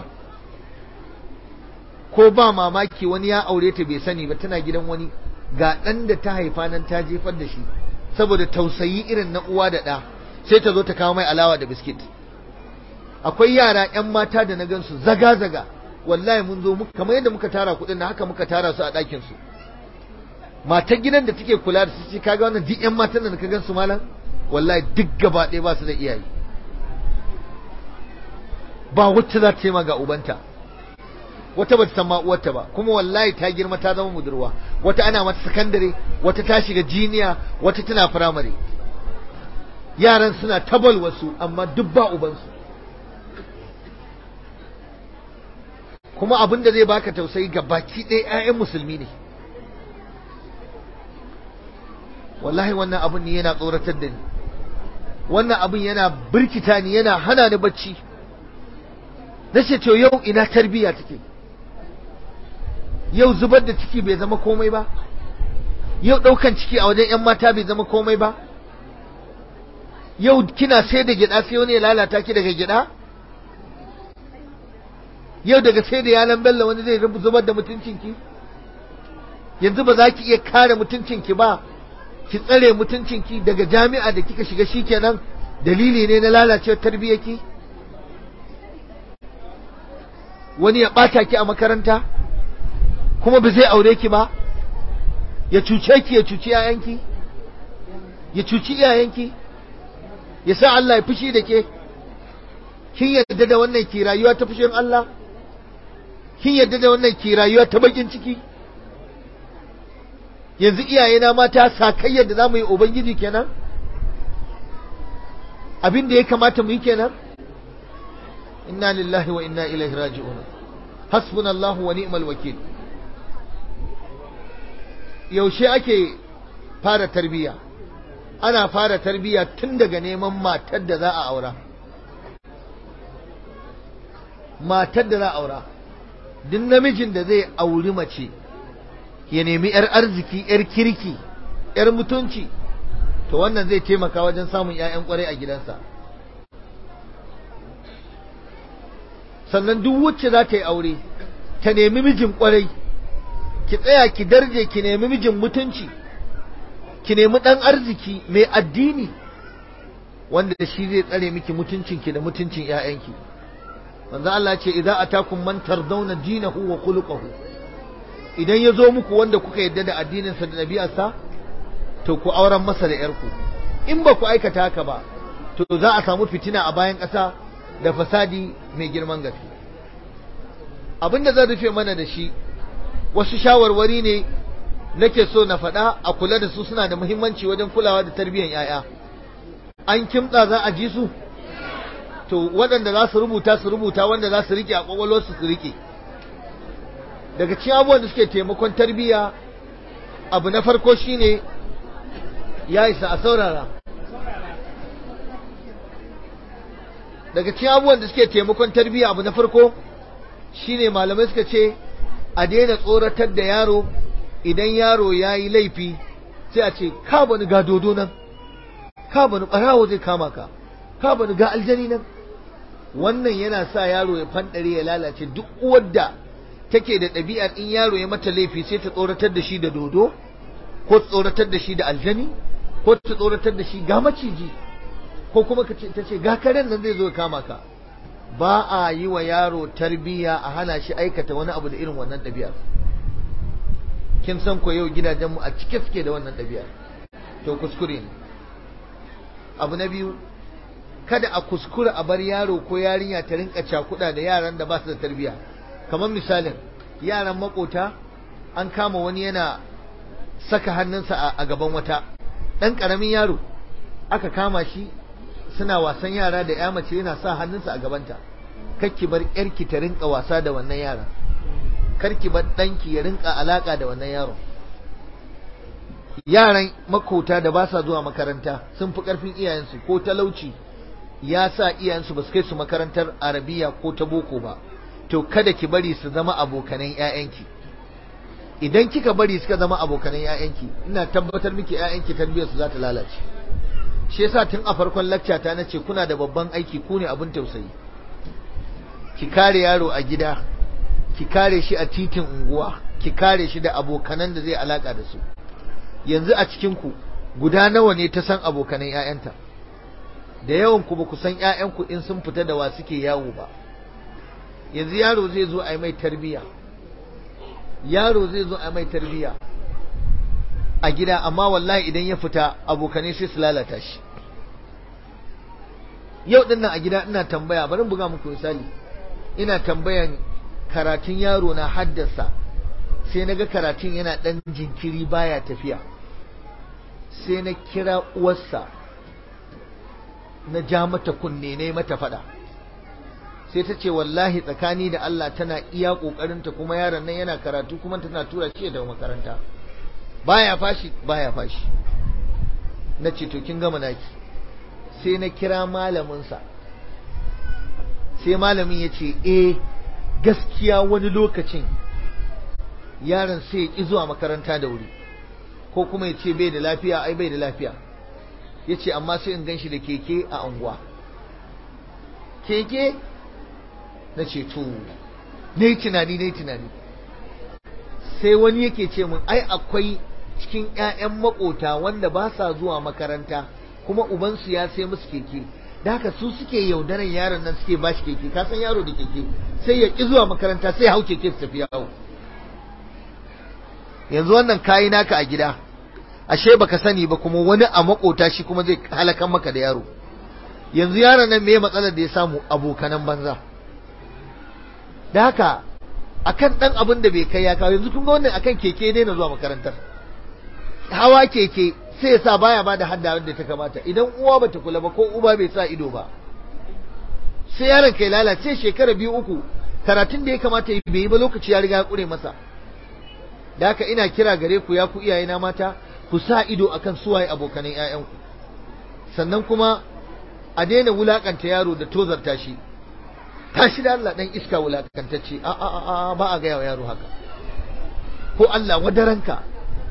ko ba mamaki wani ya aure ta bai sani ba tana gidan wani ga ɗan da ta haifa nan ta jefar da shi saboda tausayi irin na uwa da ɗa sai ta zo ta kawo mai alawa da biskit akwai yara 'yan mata da na gansu zaga-zaga wallahi mun zo kamar yadda muka tara kuɗin na haka muka tara su a ɗakin su matar gidan da take kula da su ce kaga wannan duk 'yan matan da ka gan su malam wallahi duk gaba ɗaya ba su da iyaye ba wacce za ta ce ma ga ubanta wata ba ta san ma uwarta ba kuma wallahi ta girma ta zama budurwa wata ana mata sakandare wata ta shiga jiniya wata tana firamare yaran suna tabal wasu amma duk ba ubansu kuma abin da zai baka tausayi ga baki ɗaya 'ya'yan musulmi ne wallahi wannan abin ne yana tsoratar da ni wannan abin yana birkita ni yana hana ni bacci na ce to yau ina tarbiyya take yau zubar da ciki bai zama komai ba yau ɗaukan ciki a wajen 'yan mata bai zama komai ba yau kina sai da gyaɗa sai wani ya lalata ki daga gyaɗa yau daga sai da yalan bello wani zai zubar da mutuncinki yanzu ba za ki iya kare mutuncinki ba ki tsare mutuncinki daga jami'a da kika shiga shikenan dalili ne na lalacewar tarbiyyarki wani ya ɓata ki a makaranta kuma ba zai aure ki ba ya cuce ki ya cuci yayanki ya cuci iyayenki ya sa Allah ya fushi da ke kin yarda da wannan ki rayuwa ta fushin Allah kin yarda da wannan ki rayuwa ta bakin ciki yanzu iyayena mata sakayyar da za mu yi ubangiji kenan abin da ya kamata mu yi kenan inna lillahi wa inna ilaihi raji'un hasbunallahu wa ni'mal wakil yaushe ake fara tarbiyya ana fara tarbiyya tun daga neman matar da za a aura matar da za a aura duk namijin da zai auri mace ya nemi 'yar arziki 'yar kirki 'yar mutunci to wannan zai taimaka wajen samun 'ya'yan kwarai a gidansa sannan duk wacce za ta yi aure ta nemi mijin kwarai ki tsaya ki darje ki nemi mijin mutunci ki nemi ɗan arziki mai addini wanda shi zai tsare miki mutuncinki da mutuncin 'ya'yanki manzo Allah ce idza atakum man tardawna dinahu wa khuluquhu idan ya zo muku wanda kuka yadda da addininsa da ɗabi'arsa to ku auren masa da ‘yarku in ba ku aikata haka ba to za a samu fitina a bayan ƙasa da fasadi mai girman gaske abin da zan rufe mana da shi wasu shawarwari ne nake so na faɗa a kula da su suna da muhimmanci wajen kulawa da tarbiyyar ‘ya'ya an kimtsa za a ji su to waɗanda za su rubuta su rubuta wanda za su riƙe a ƙwaƙwalwarsu su riƙe daga cikin abubuwan da suke taimakon tarbiyya abu na farko shine ya isa a saurara daga cikin abubuwan da suke taimakon tarbiyya abu na farko shine malamai suka ce a daina tsoratar da yaro idan yaro ya yi laifi sai a ce ka bani ga dodo nan ka bani ɓarawo zai kama ka ka bani ga aljani nan wannan yana sa yaro ya fanɗare ya lalace duk uwar da take da ɗabi'ar in yaro ya mata laifi sai ta tsoratar da shi da dodo ko ta tsoratar da shi da aljani ko ta tsoratar da shi ga maciji ko kuma ta ce ga karen nan zai zo ya kama ka ba a yi wa yaro tarbiyya a hana shi aikata wani abu da irin wannan ɗabi'ar kin san ko yau gidajenmu a cike suke da wannan ɗabi'ar to kuskure ne abu na biyu kada a kuskura a bar yaro ko yarinya ta rinka cakuɗa da yaran da ba su da tarbiyya kamar misalin yaran makota an kama wani yana saka hannunsa a gaban wata ɗan ƙaramin yaro aka kama shi suna wasan yara da ya mace yana sa hannunsa a gabanta kakki bar yarki ta rinka wasa da wannan yaron karki bar ɗanki ya rinka alaka da wannan yaron yaran makota da ba sa zuwa makaranta sun fi ƙarfin iyayensu ko talauci ya sa iyayensu ba su kai su makarantar arabiya ko ta boko ba to kada ki bari su zama abokanan 'ya'yanki idan kika bari suka zama abokanan 'ya'yanki ina tabbatar miki 'ya'yanki tarbiyyarsu za ta lalace shi yasa tun a farkon lacca ta nace kuna da babban aiki ku ne abin tausayi ki kare yaro a gida ki kare shi a titin unguwa ki kare shi da abokanan da zai alaka da su yanzu a cikin ku guda nawa ne ta san abokanan 'ya'yanta da yawan ku ba ku san 'ya'yanku in sun fita da wa suke yawo ba yanzu yaro zai zo a yi mai tarbiya yaro zai zo a yi mai tarbiya a gida amma wallahi idan ya fita abokanai sai su lalata shi yau din nan a gida ina tambaya bari buga muku misali ina tambayan karatun yaro na haddasa sai naga karatun yana dan jinkiri baya tafiya sai na kira uwarsa na ja mata kunne ne mata fada sai ta ce wallahi tsakani da Allah tana iya kokarinta kuma yaron nan yana karatu kuma tana tura shi da makaranta baya fashi baya fashi na ce to kin gama naki sai na kira malaminsa sai malamin ya ce eh gaskiya wani lokacin yaron sai ya ƙi zuwa makaranta da wuri ko kuma ya ce bai da lafiya ai bai da lafiya ya ce amma sai in gan shi da keke a unguwa keke na ce to ne tunani ne tunani sai wani yake ce mun ai akwai cikin 'ya'yan makota wanda ba sa zuwa makaranta kuma ubansu ya sai musu keke da haka su suke yaudaran yaron nan suke bashi keke ka san yaro da keke sai ya ki zuwa makaranta sai hau keke su tafi yawo yanzu wannan kayi naka a gida ashe baka sani ba kuma wani a makota shi kuma zai halakan maka da yaro yanzu yaron nan me matsalar da ya samu abokanan banza da haka akan dan abin da bai kai ya kawo yanzu kun ga wannan akan keke ne na zuwa makarantar hawa keke sai ya sa baya bada hadda wanda ta kamata idan uwa bata kula ba ko uba bai sa ido ba sai yaron kai lalace shekara biyu uku karatun da ya kamata ya bai yi ba lokaci ya riga ya kure masa da haka ina kira gare ku ya ku iyayena mata ku sa ido akan suwaye abokanan ƴaƴanku sannan kuma a daina wulakanta yaro da tozarta shi tashi da Allah dan iska wulakantacce a a a ba a ga yaro haka ko Allah wadaranka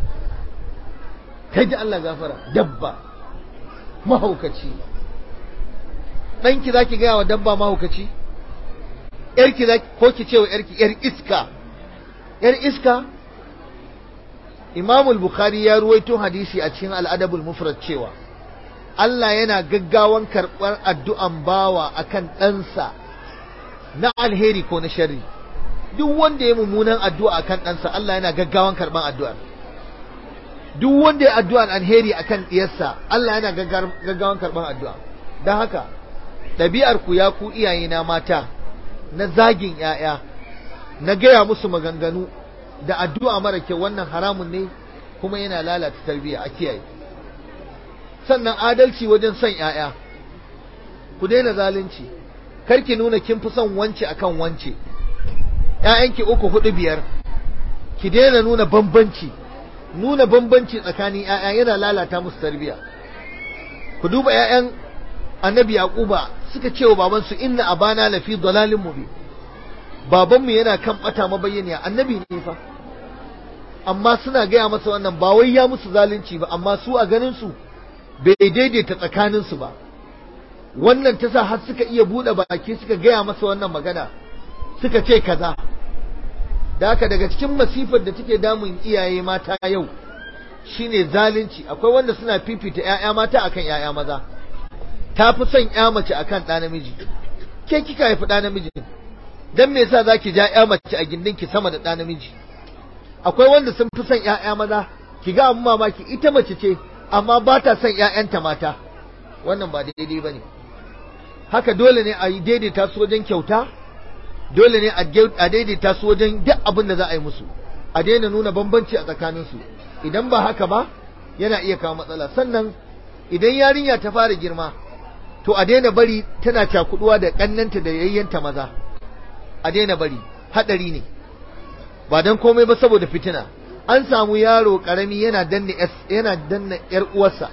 kai da Allah gafara dabba mahaukaci ɗanki za ki gaya wa dabba mahaukaci ‘yarki za ko ki ce wa ‘yarki ‘yar iska ‘yar iska imamul bukhari ya ruwaito hadisi a cikin al'adabul mufrad cewa Allah yana gaggawan karɓar addu'an bawa akan ɗansa na alheri ko na sharri duk wanda ya mummunan addu'a akan ɗansa Allah yana gaggawan karɓar addu'ar duk wanda ya addu'ar alheri akan ɗiyarsa Allah yana gaggawan karɓar addu'a don haka ɗabi'ar ku ya ku iyaye na mata na zagin ‘ya'ya na gaya musu maganganu da addu'a mara kyau wannan haramun ne kuma yana lalata tarbiyya a kiyaye sannan adalci wajen son ‘ya'ya ku daina zalunci karki nuna kin fi son wance akan wance ‘ya'yanki uku hudu biyar ki daina nuna bambanci nuna bambanci tsakanin ‘ya'ya yana lalata musu tarbiyya ku duba ‘ya'yan annabi yaquba suka ce wa babansu inna abana lafi dalalin mubin babanmu yana kan bata mabayyaniya annabi ne fa amma suna gaya masa wannan ba wai ya musu zalunci ba amma su a ganin su bai daidaita tsakanin su ba wannan ta sa har suka iya bude baki suka gaya masa wannan magana suka ce kaza da haka daga cikin masifar da take damun iyaye mata yau shine zalunci akwai wanda suna fifita ƴaƴa mata akan ƴaƴa maza ta fi son ƴa mace akan ɗa namiji ke kika haifi ɗa namiji dan me yasa zaki ja ƴa mace a gindin ki sama da ɗa namiji akwai wanda sun fi son ƴaƴa maza ki ga amma mamaki ita mace ce amma ba ta son ƴaƴanta mata wannan ba daidai bane haka dole ne a yi daidaita su wajen kyauta dole ne a daidaita su wajen duk abin da za a yi musu a daina nuna bambanci a tsakaninsu idan ba haka ba yana iya kawo matsala sannan idan yarinya ta fara girma to a daina bari tana cakuduwa da kannanta da yayyanta maza a daina bari hadari ne ba dan komai ba saboda fitina an samu yaro karami yana danne yana danna yar uwarsa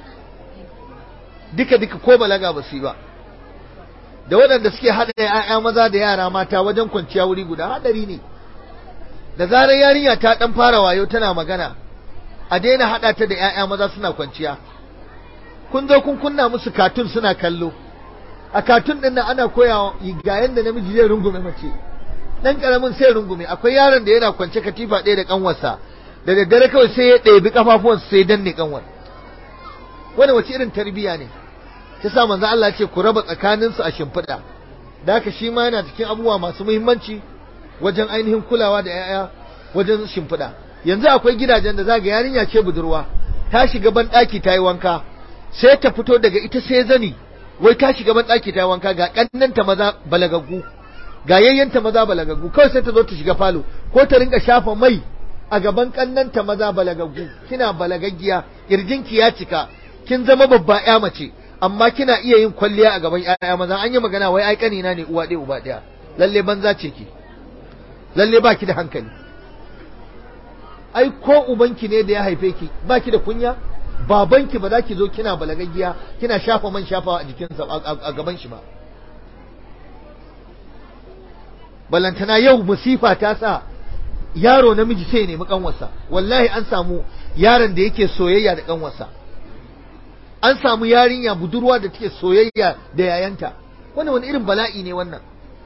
duka duka ko balaga ba su yi ba da waɗanda suke haɗa ‘ya'ya maza da yara mata wajen kwanciya wuri guda haɗari ne da zarar yarinya ta ɗan fara wayo tana magana a daina haɗa ta da ‘ya'ya maza suna kwanciya kun zo kun kunna musu katun suna kallo a katun ɗin nan ana koya ga yanda namiji zai rungume mace ɗan ƙaramin sai rungume akwai yaron da yana kwance katifa ɗaya da ƙanwarsa da daddare kawai sai ya ɗebi ƙafafuwansa sai danne ƙanwar wani wace irin tarbiyya ne ta sa manzo Allah ce ku raba tsakaninsu a shimfiɗa da haka shi ma yana cikin abubuwa masu muhimmanci wajen ainihin kulawa da 'ya'ya wajen shimfiɗa yanzu akwai gidajen da zaga yarinya ce budurwa ta shiga ban ɗaki ta yi wanka sai ta fito daga ita sai zani wai ta shiga ban ɗaki ta yi wanka ga ƙannanta maza balagaggu ga yayyanta maza balagaggu kawai sai ta zo ta shiga falo ko ta rinka shafa mai a gaban ƙannanta maza balagaggu kina balagaggiya kirjinki ya cika kin zama babba ya mace amma kina iya yin kwalliya a gaban ƴaƴa maza an yi magana wai ai kanina ne uwa ɗaya uba ɗaya lalle banza ce ki lalle baki da hankali ai ko ubanki ne da ya haife ki baki da kunya babanki ba za ki zo kina balagaggiya kina shafa man shafawa a jikinsa a gaban shi ba balantana yau musifa ta sa yaro namiji sai ya nemi kanwarsa wallahi an samu yaron da yake soyayya da kanwarsa an samu yarinya budurwa da take soyayya da yayanta wannan wani irin bala'i ne wannan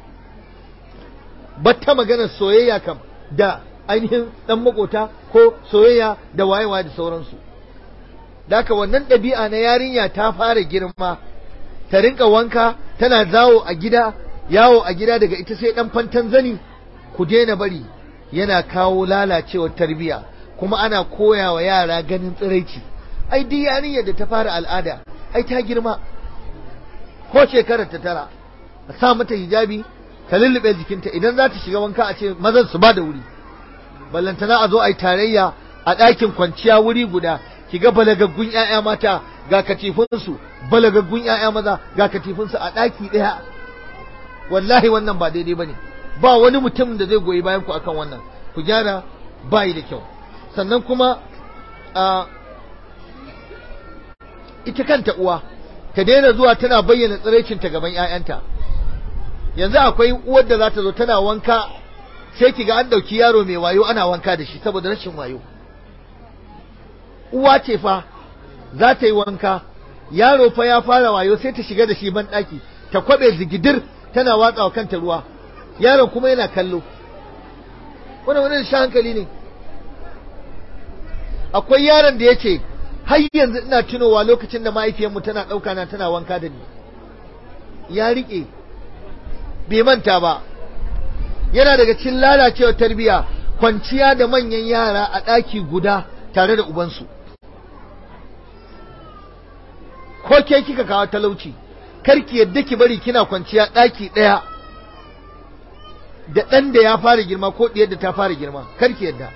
batta magana soyayya kam da ainihin dan makota ko soyayya da wayewa da sauransu daka wannan ɗabi'a na yarinya ta fara girma ta rinka wanka tana zawo a gida yawo a gida daga ita sai dan fantan zani ku daina bari yana kawo lalacewar tarbiya kuma ana koya wa yara ganin tsiraici ai duk yarinyar da ta fara al'ada ai ta girma ko shekarar ta tara a sa mata hijabi ta lullube jikinta idan za ta shiga wanka a ce mazan su ba da wuri ballantana a zo a yi tarayya a ɗakin kwanciya wuri guda ki ga balagaggun 'ya'ya mata ga katifunsu balagaggun 'ya'ya maza ga katifunsu a ɗaki ɗaya wallahi wannan ba daidai ba ne ba wani mutum da zai goyi bayan ku akan wannan ku gyara bayi da kyau sannan kuma a ita kanta uwa ta daina zuwa tana bayyana tsiraicinta gaban 'ya'yanta yanzu akwai uwar da za ta zo tana wanka sai ki ga an ɗauki yaro mai wayo ana wanka da shi saboda rashin wayo uwa ce fa za ta yi wanka yaro fa ya fara wayo sai ta shiga da shi ban ɗaki ta kwaɓe zigidir tana watsa wa kanta ruwa yaron kuma yana kallo wannan wani sha hankali ne akwai yaron da ya ce har yanzu ina tunowa lokacin da mahaifiyarmu tana ɗauka na tana wanka da ni ya riƙe bai manta ba yana daga cikin lalacewar tarbiyya kwanciya da manyan yara a ɗaki guda tare da ubansu ko ke kika kawo talauci karki yadda ki bari kina kwanciya ɗaki ɗaya da ɗan da ya fara girma ko ɗiyar da ta fara girma karki yadda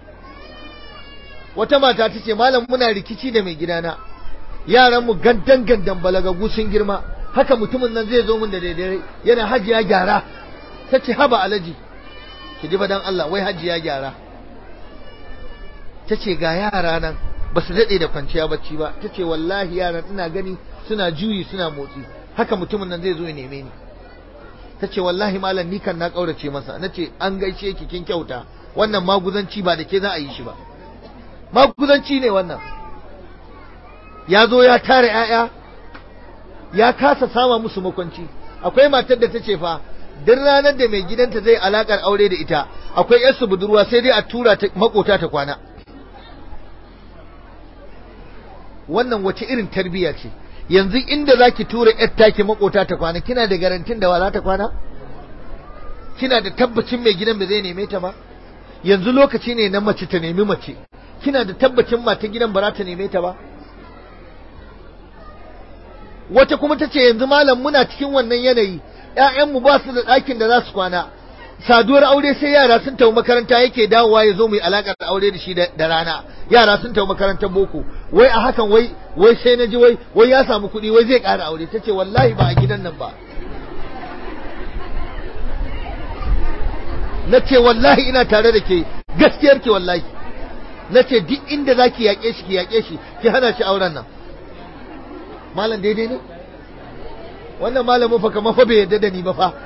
wata mata ta ce malam muna rikici da mai gidana yaran mu gandan gandan balagagu sun girma haka mutumin nan zai zo min da daidai yana hajiya gyara ta ce haba alaji ki ji dan Allah wai hajiya gyara ta ce ga yara nan ba su daɗe da kwanciya bacci ba ta ce wallahi yaran ina gani suna juyi suna motsi haka mutumin nan zai zo ya neme ni ta ce wallahi malam ni kan na ƙaurace masa na ce an gaishe ki kin kyauta wannan maguzanci ba da ke za a yi shi ba maguzanci ne wannan ya zo ya tara 'ya'ya ya kasa sama musu makwanci akwai matar da ta ce fa duk ranar da mai gidanta zai alakar aure da ita akwai yarsu budurwa sai dai a tura ta makota ta kwana wannan wace irin tarbiyya ce yanzu inda zaki tura yar taki makota ta kwana kina da garantin da wa za ta kwana kina da tabbacin mai gidan ba zai neme ta ba yanzu lokaci ne na mace ta nemi mace kina da tabbacin mata gidan ba za ta neme ta ba wata kuma ta ce yanzu malam muna cikin wannan yanayi ‘ya'yanmu ba su da ɗakin da za su kwana saduwar aure sai yara sun tafi makaranta yake dawowa ya zo mai alaƙar aure da shi da rana yara sun tafi makarantar boko wai a hakan wai wai sai na ji wai wai ya samu kuɗi wai zai ƙara aure ta ce wallahi ba a gidan nan ba na ce wallahi ina tare da ke gaskiyar ke wallahi na ce duk inda za ki yaƙe shi ki yaƙe shi ki hana shi auren nan malam daidai ne wannan malamin fa kamar fa bai yadda da ni ba fa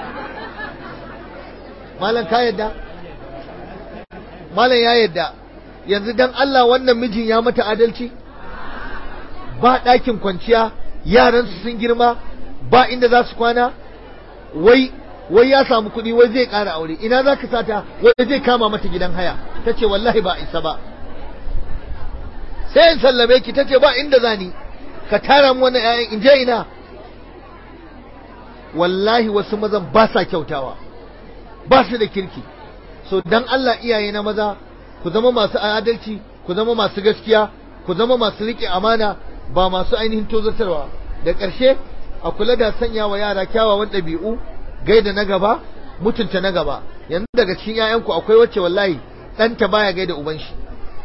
malam ka yadda malam ya yadda yanzu dan Allah wannan mijin ya mata adalci ba ɗakin kwanciya yaran su sun girma ba inda za su kwana wai wai ya samu kuɗi wai zai ƙara aure ina za ka sata wai zai kama mata gidan haya ta ce wallahi ba isa ba sai in sallame ki ta ce ba inda za ni ka tara mu wannan ƴaƴan in je ina wallahi wasu mazan ba sa kyautawa ba su da kirki so dan Allah iyaye na maza ku zama masu adalci ku zama masu gaskiya ku zama masu riƙe amana ba masu ainihin tozartarwa da ƙarshe a kula da sanya wa yara kyawawan ɗabi'u gaida na gaba mutunta na gaba yanzu daga cikin 'ya'yanku akwai wacce wallahi ɗanta baya gaida uban shi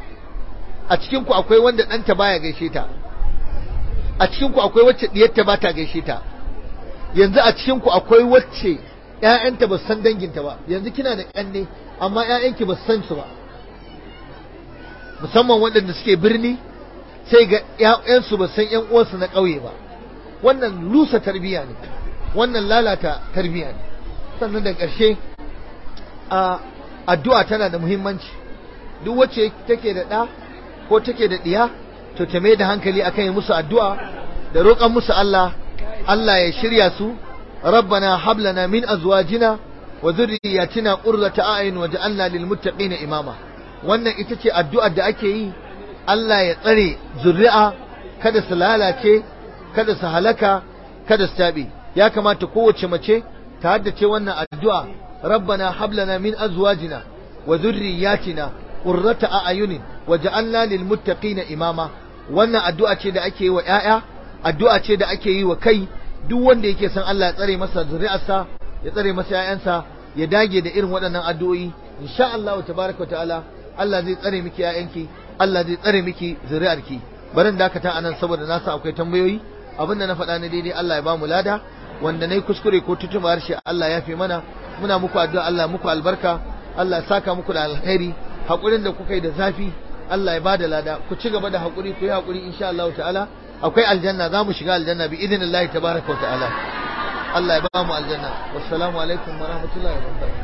a cikin ku akwai wanda ɗanta baya gaishe ta a cikin ku akwai wacce diyarta ba ta gaishe ta yanzu a cikin ku akwai wacce ƴaƴanta ba san danginta ba yanzu kina da ƙanne amma ƴaƴanki ba san su ba musamman waɗanda suke birni sai ga ƴaƴansu ba san ƴan uwansu na ƙauye ba wannan lusa tarbiyya ne wannan lalata tarbiyya ne sannan da ƙarshe a addu'a tana da muhimmanci duk wacce take da ɗa ko take da ɗiya to ta mai da hankali akan yi musu addu'a da roƙon musu Allah Allah ya shirya su rabbana hab lana min azwajina wa dhurriyyatina qurrata a'yun waj'alna lil muttaqina imama wannan ita ce addu'ar da ake yi Allah ya tsare zuri'a kada su lalace kada su halaka kada su tabe ya kamata kowace mace ta haddace wannan addu'a rabbana hab lana min azwajina wa dhurriyyatina qurrata a'yunin waj'alna lil muttaqina imama wannan addu'a ce da ake yi wa ƴaƴa addu'a ce da ake yi wa kai duk wanda yake son Allah ya tsare masa zuri'arsa ya tsare masa ƴaƴansa ya dage da irin waɗannan addu'o'i insha Allah tabaraka ta'ala Allah zai tsare miki ƴaƴanki Allah zai tsare miki zuri'arki barin dakata anan saboda na sa akwai tambayoyi abinda na faɗa na daidai Allah ya ba mu lada wanda nayi kuskure ko tutuma harshe Allah ya fi mana muna muku addu'a Allah muku albarka Allah ya saka muku da alkhairi hakurin da kuka yi da zafi Allah ya bada lada ku ci gaba da hakuri ku yi hakuri insha Allah ta'ala akwai aljanna za mu shiga aljanna bi idinillahi tabaraka wa ta'ala Allah ya ba mu aljanna wassalamu alaikum wa rahmatullahi wa barakatuh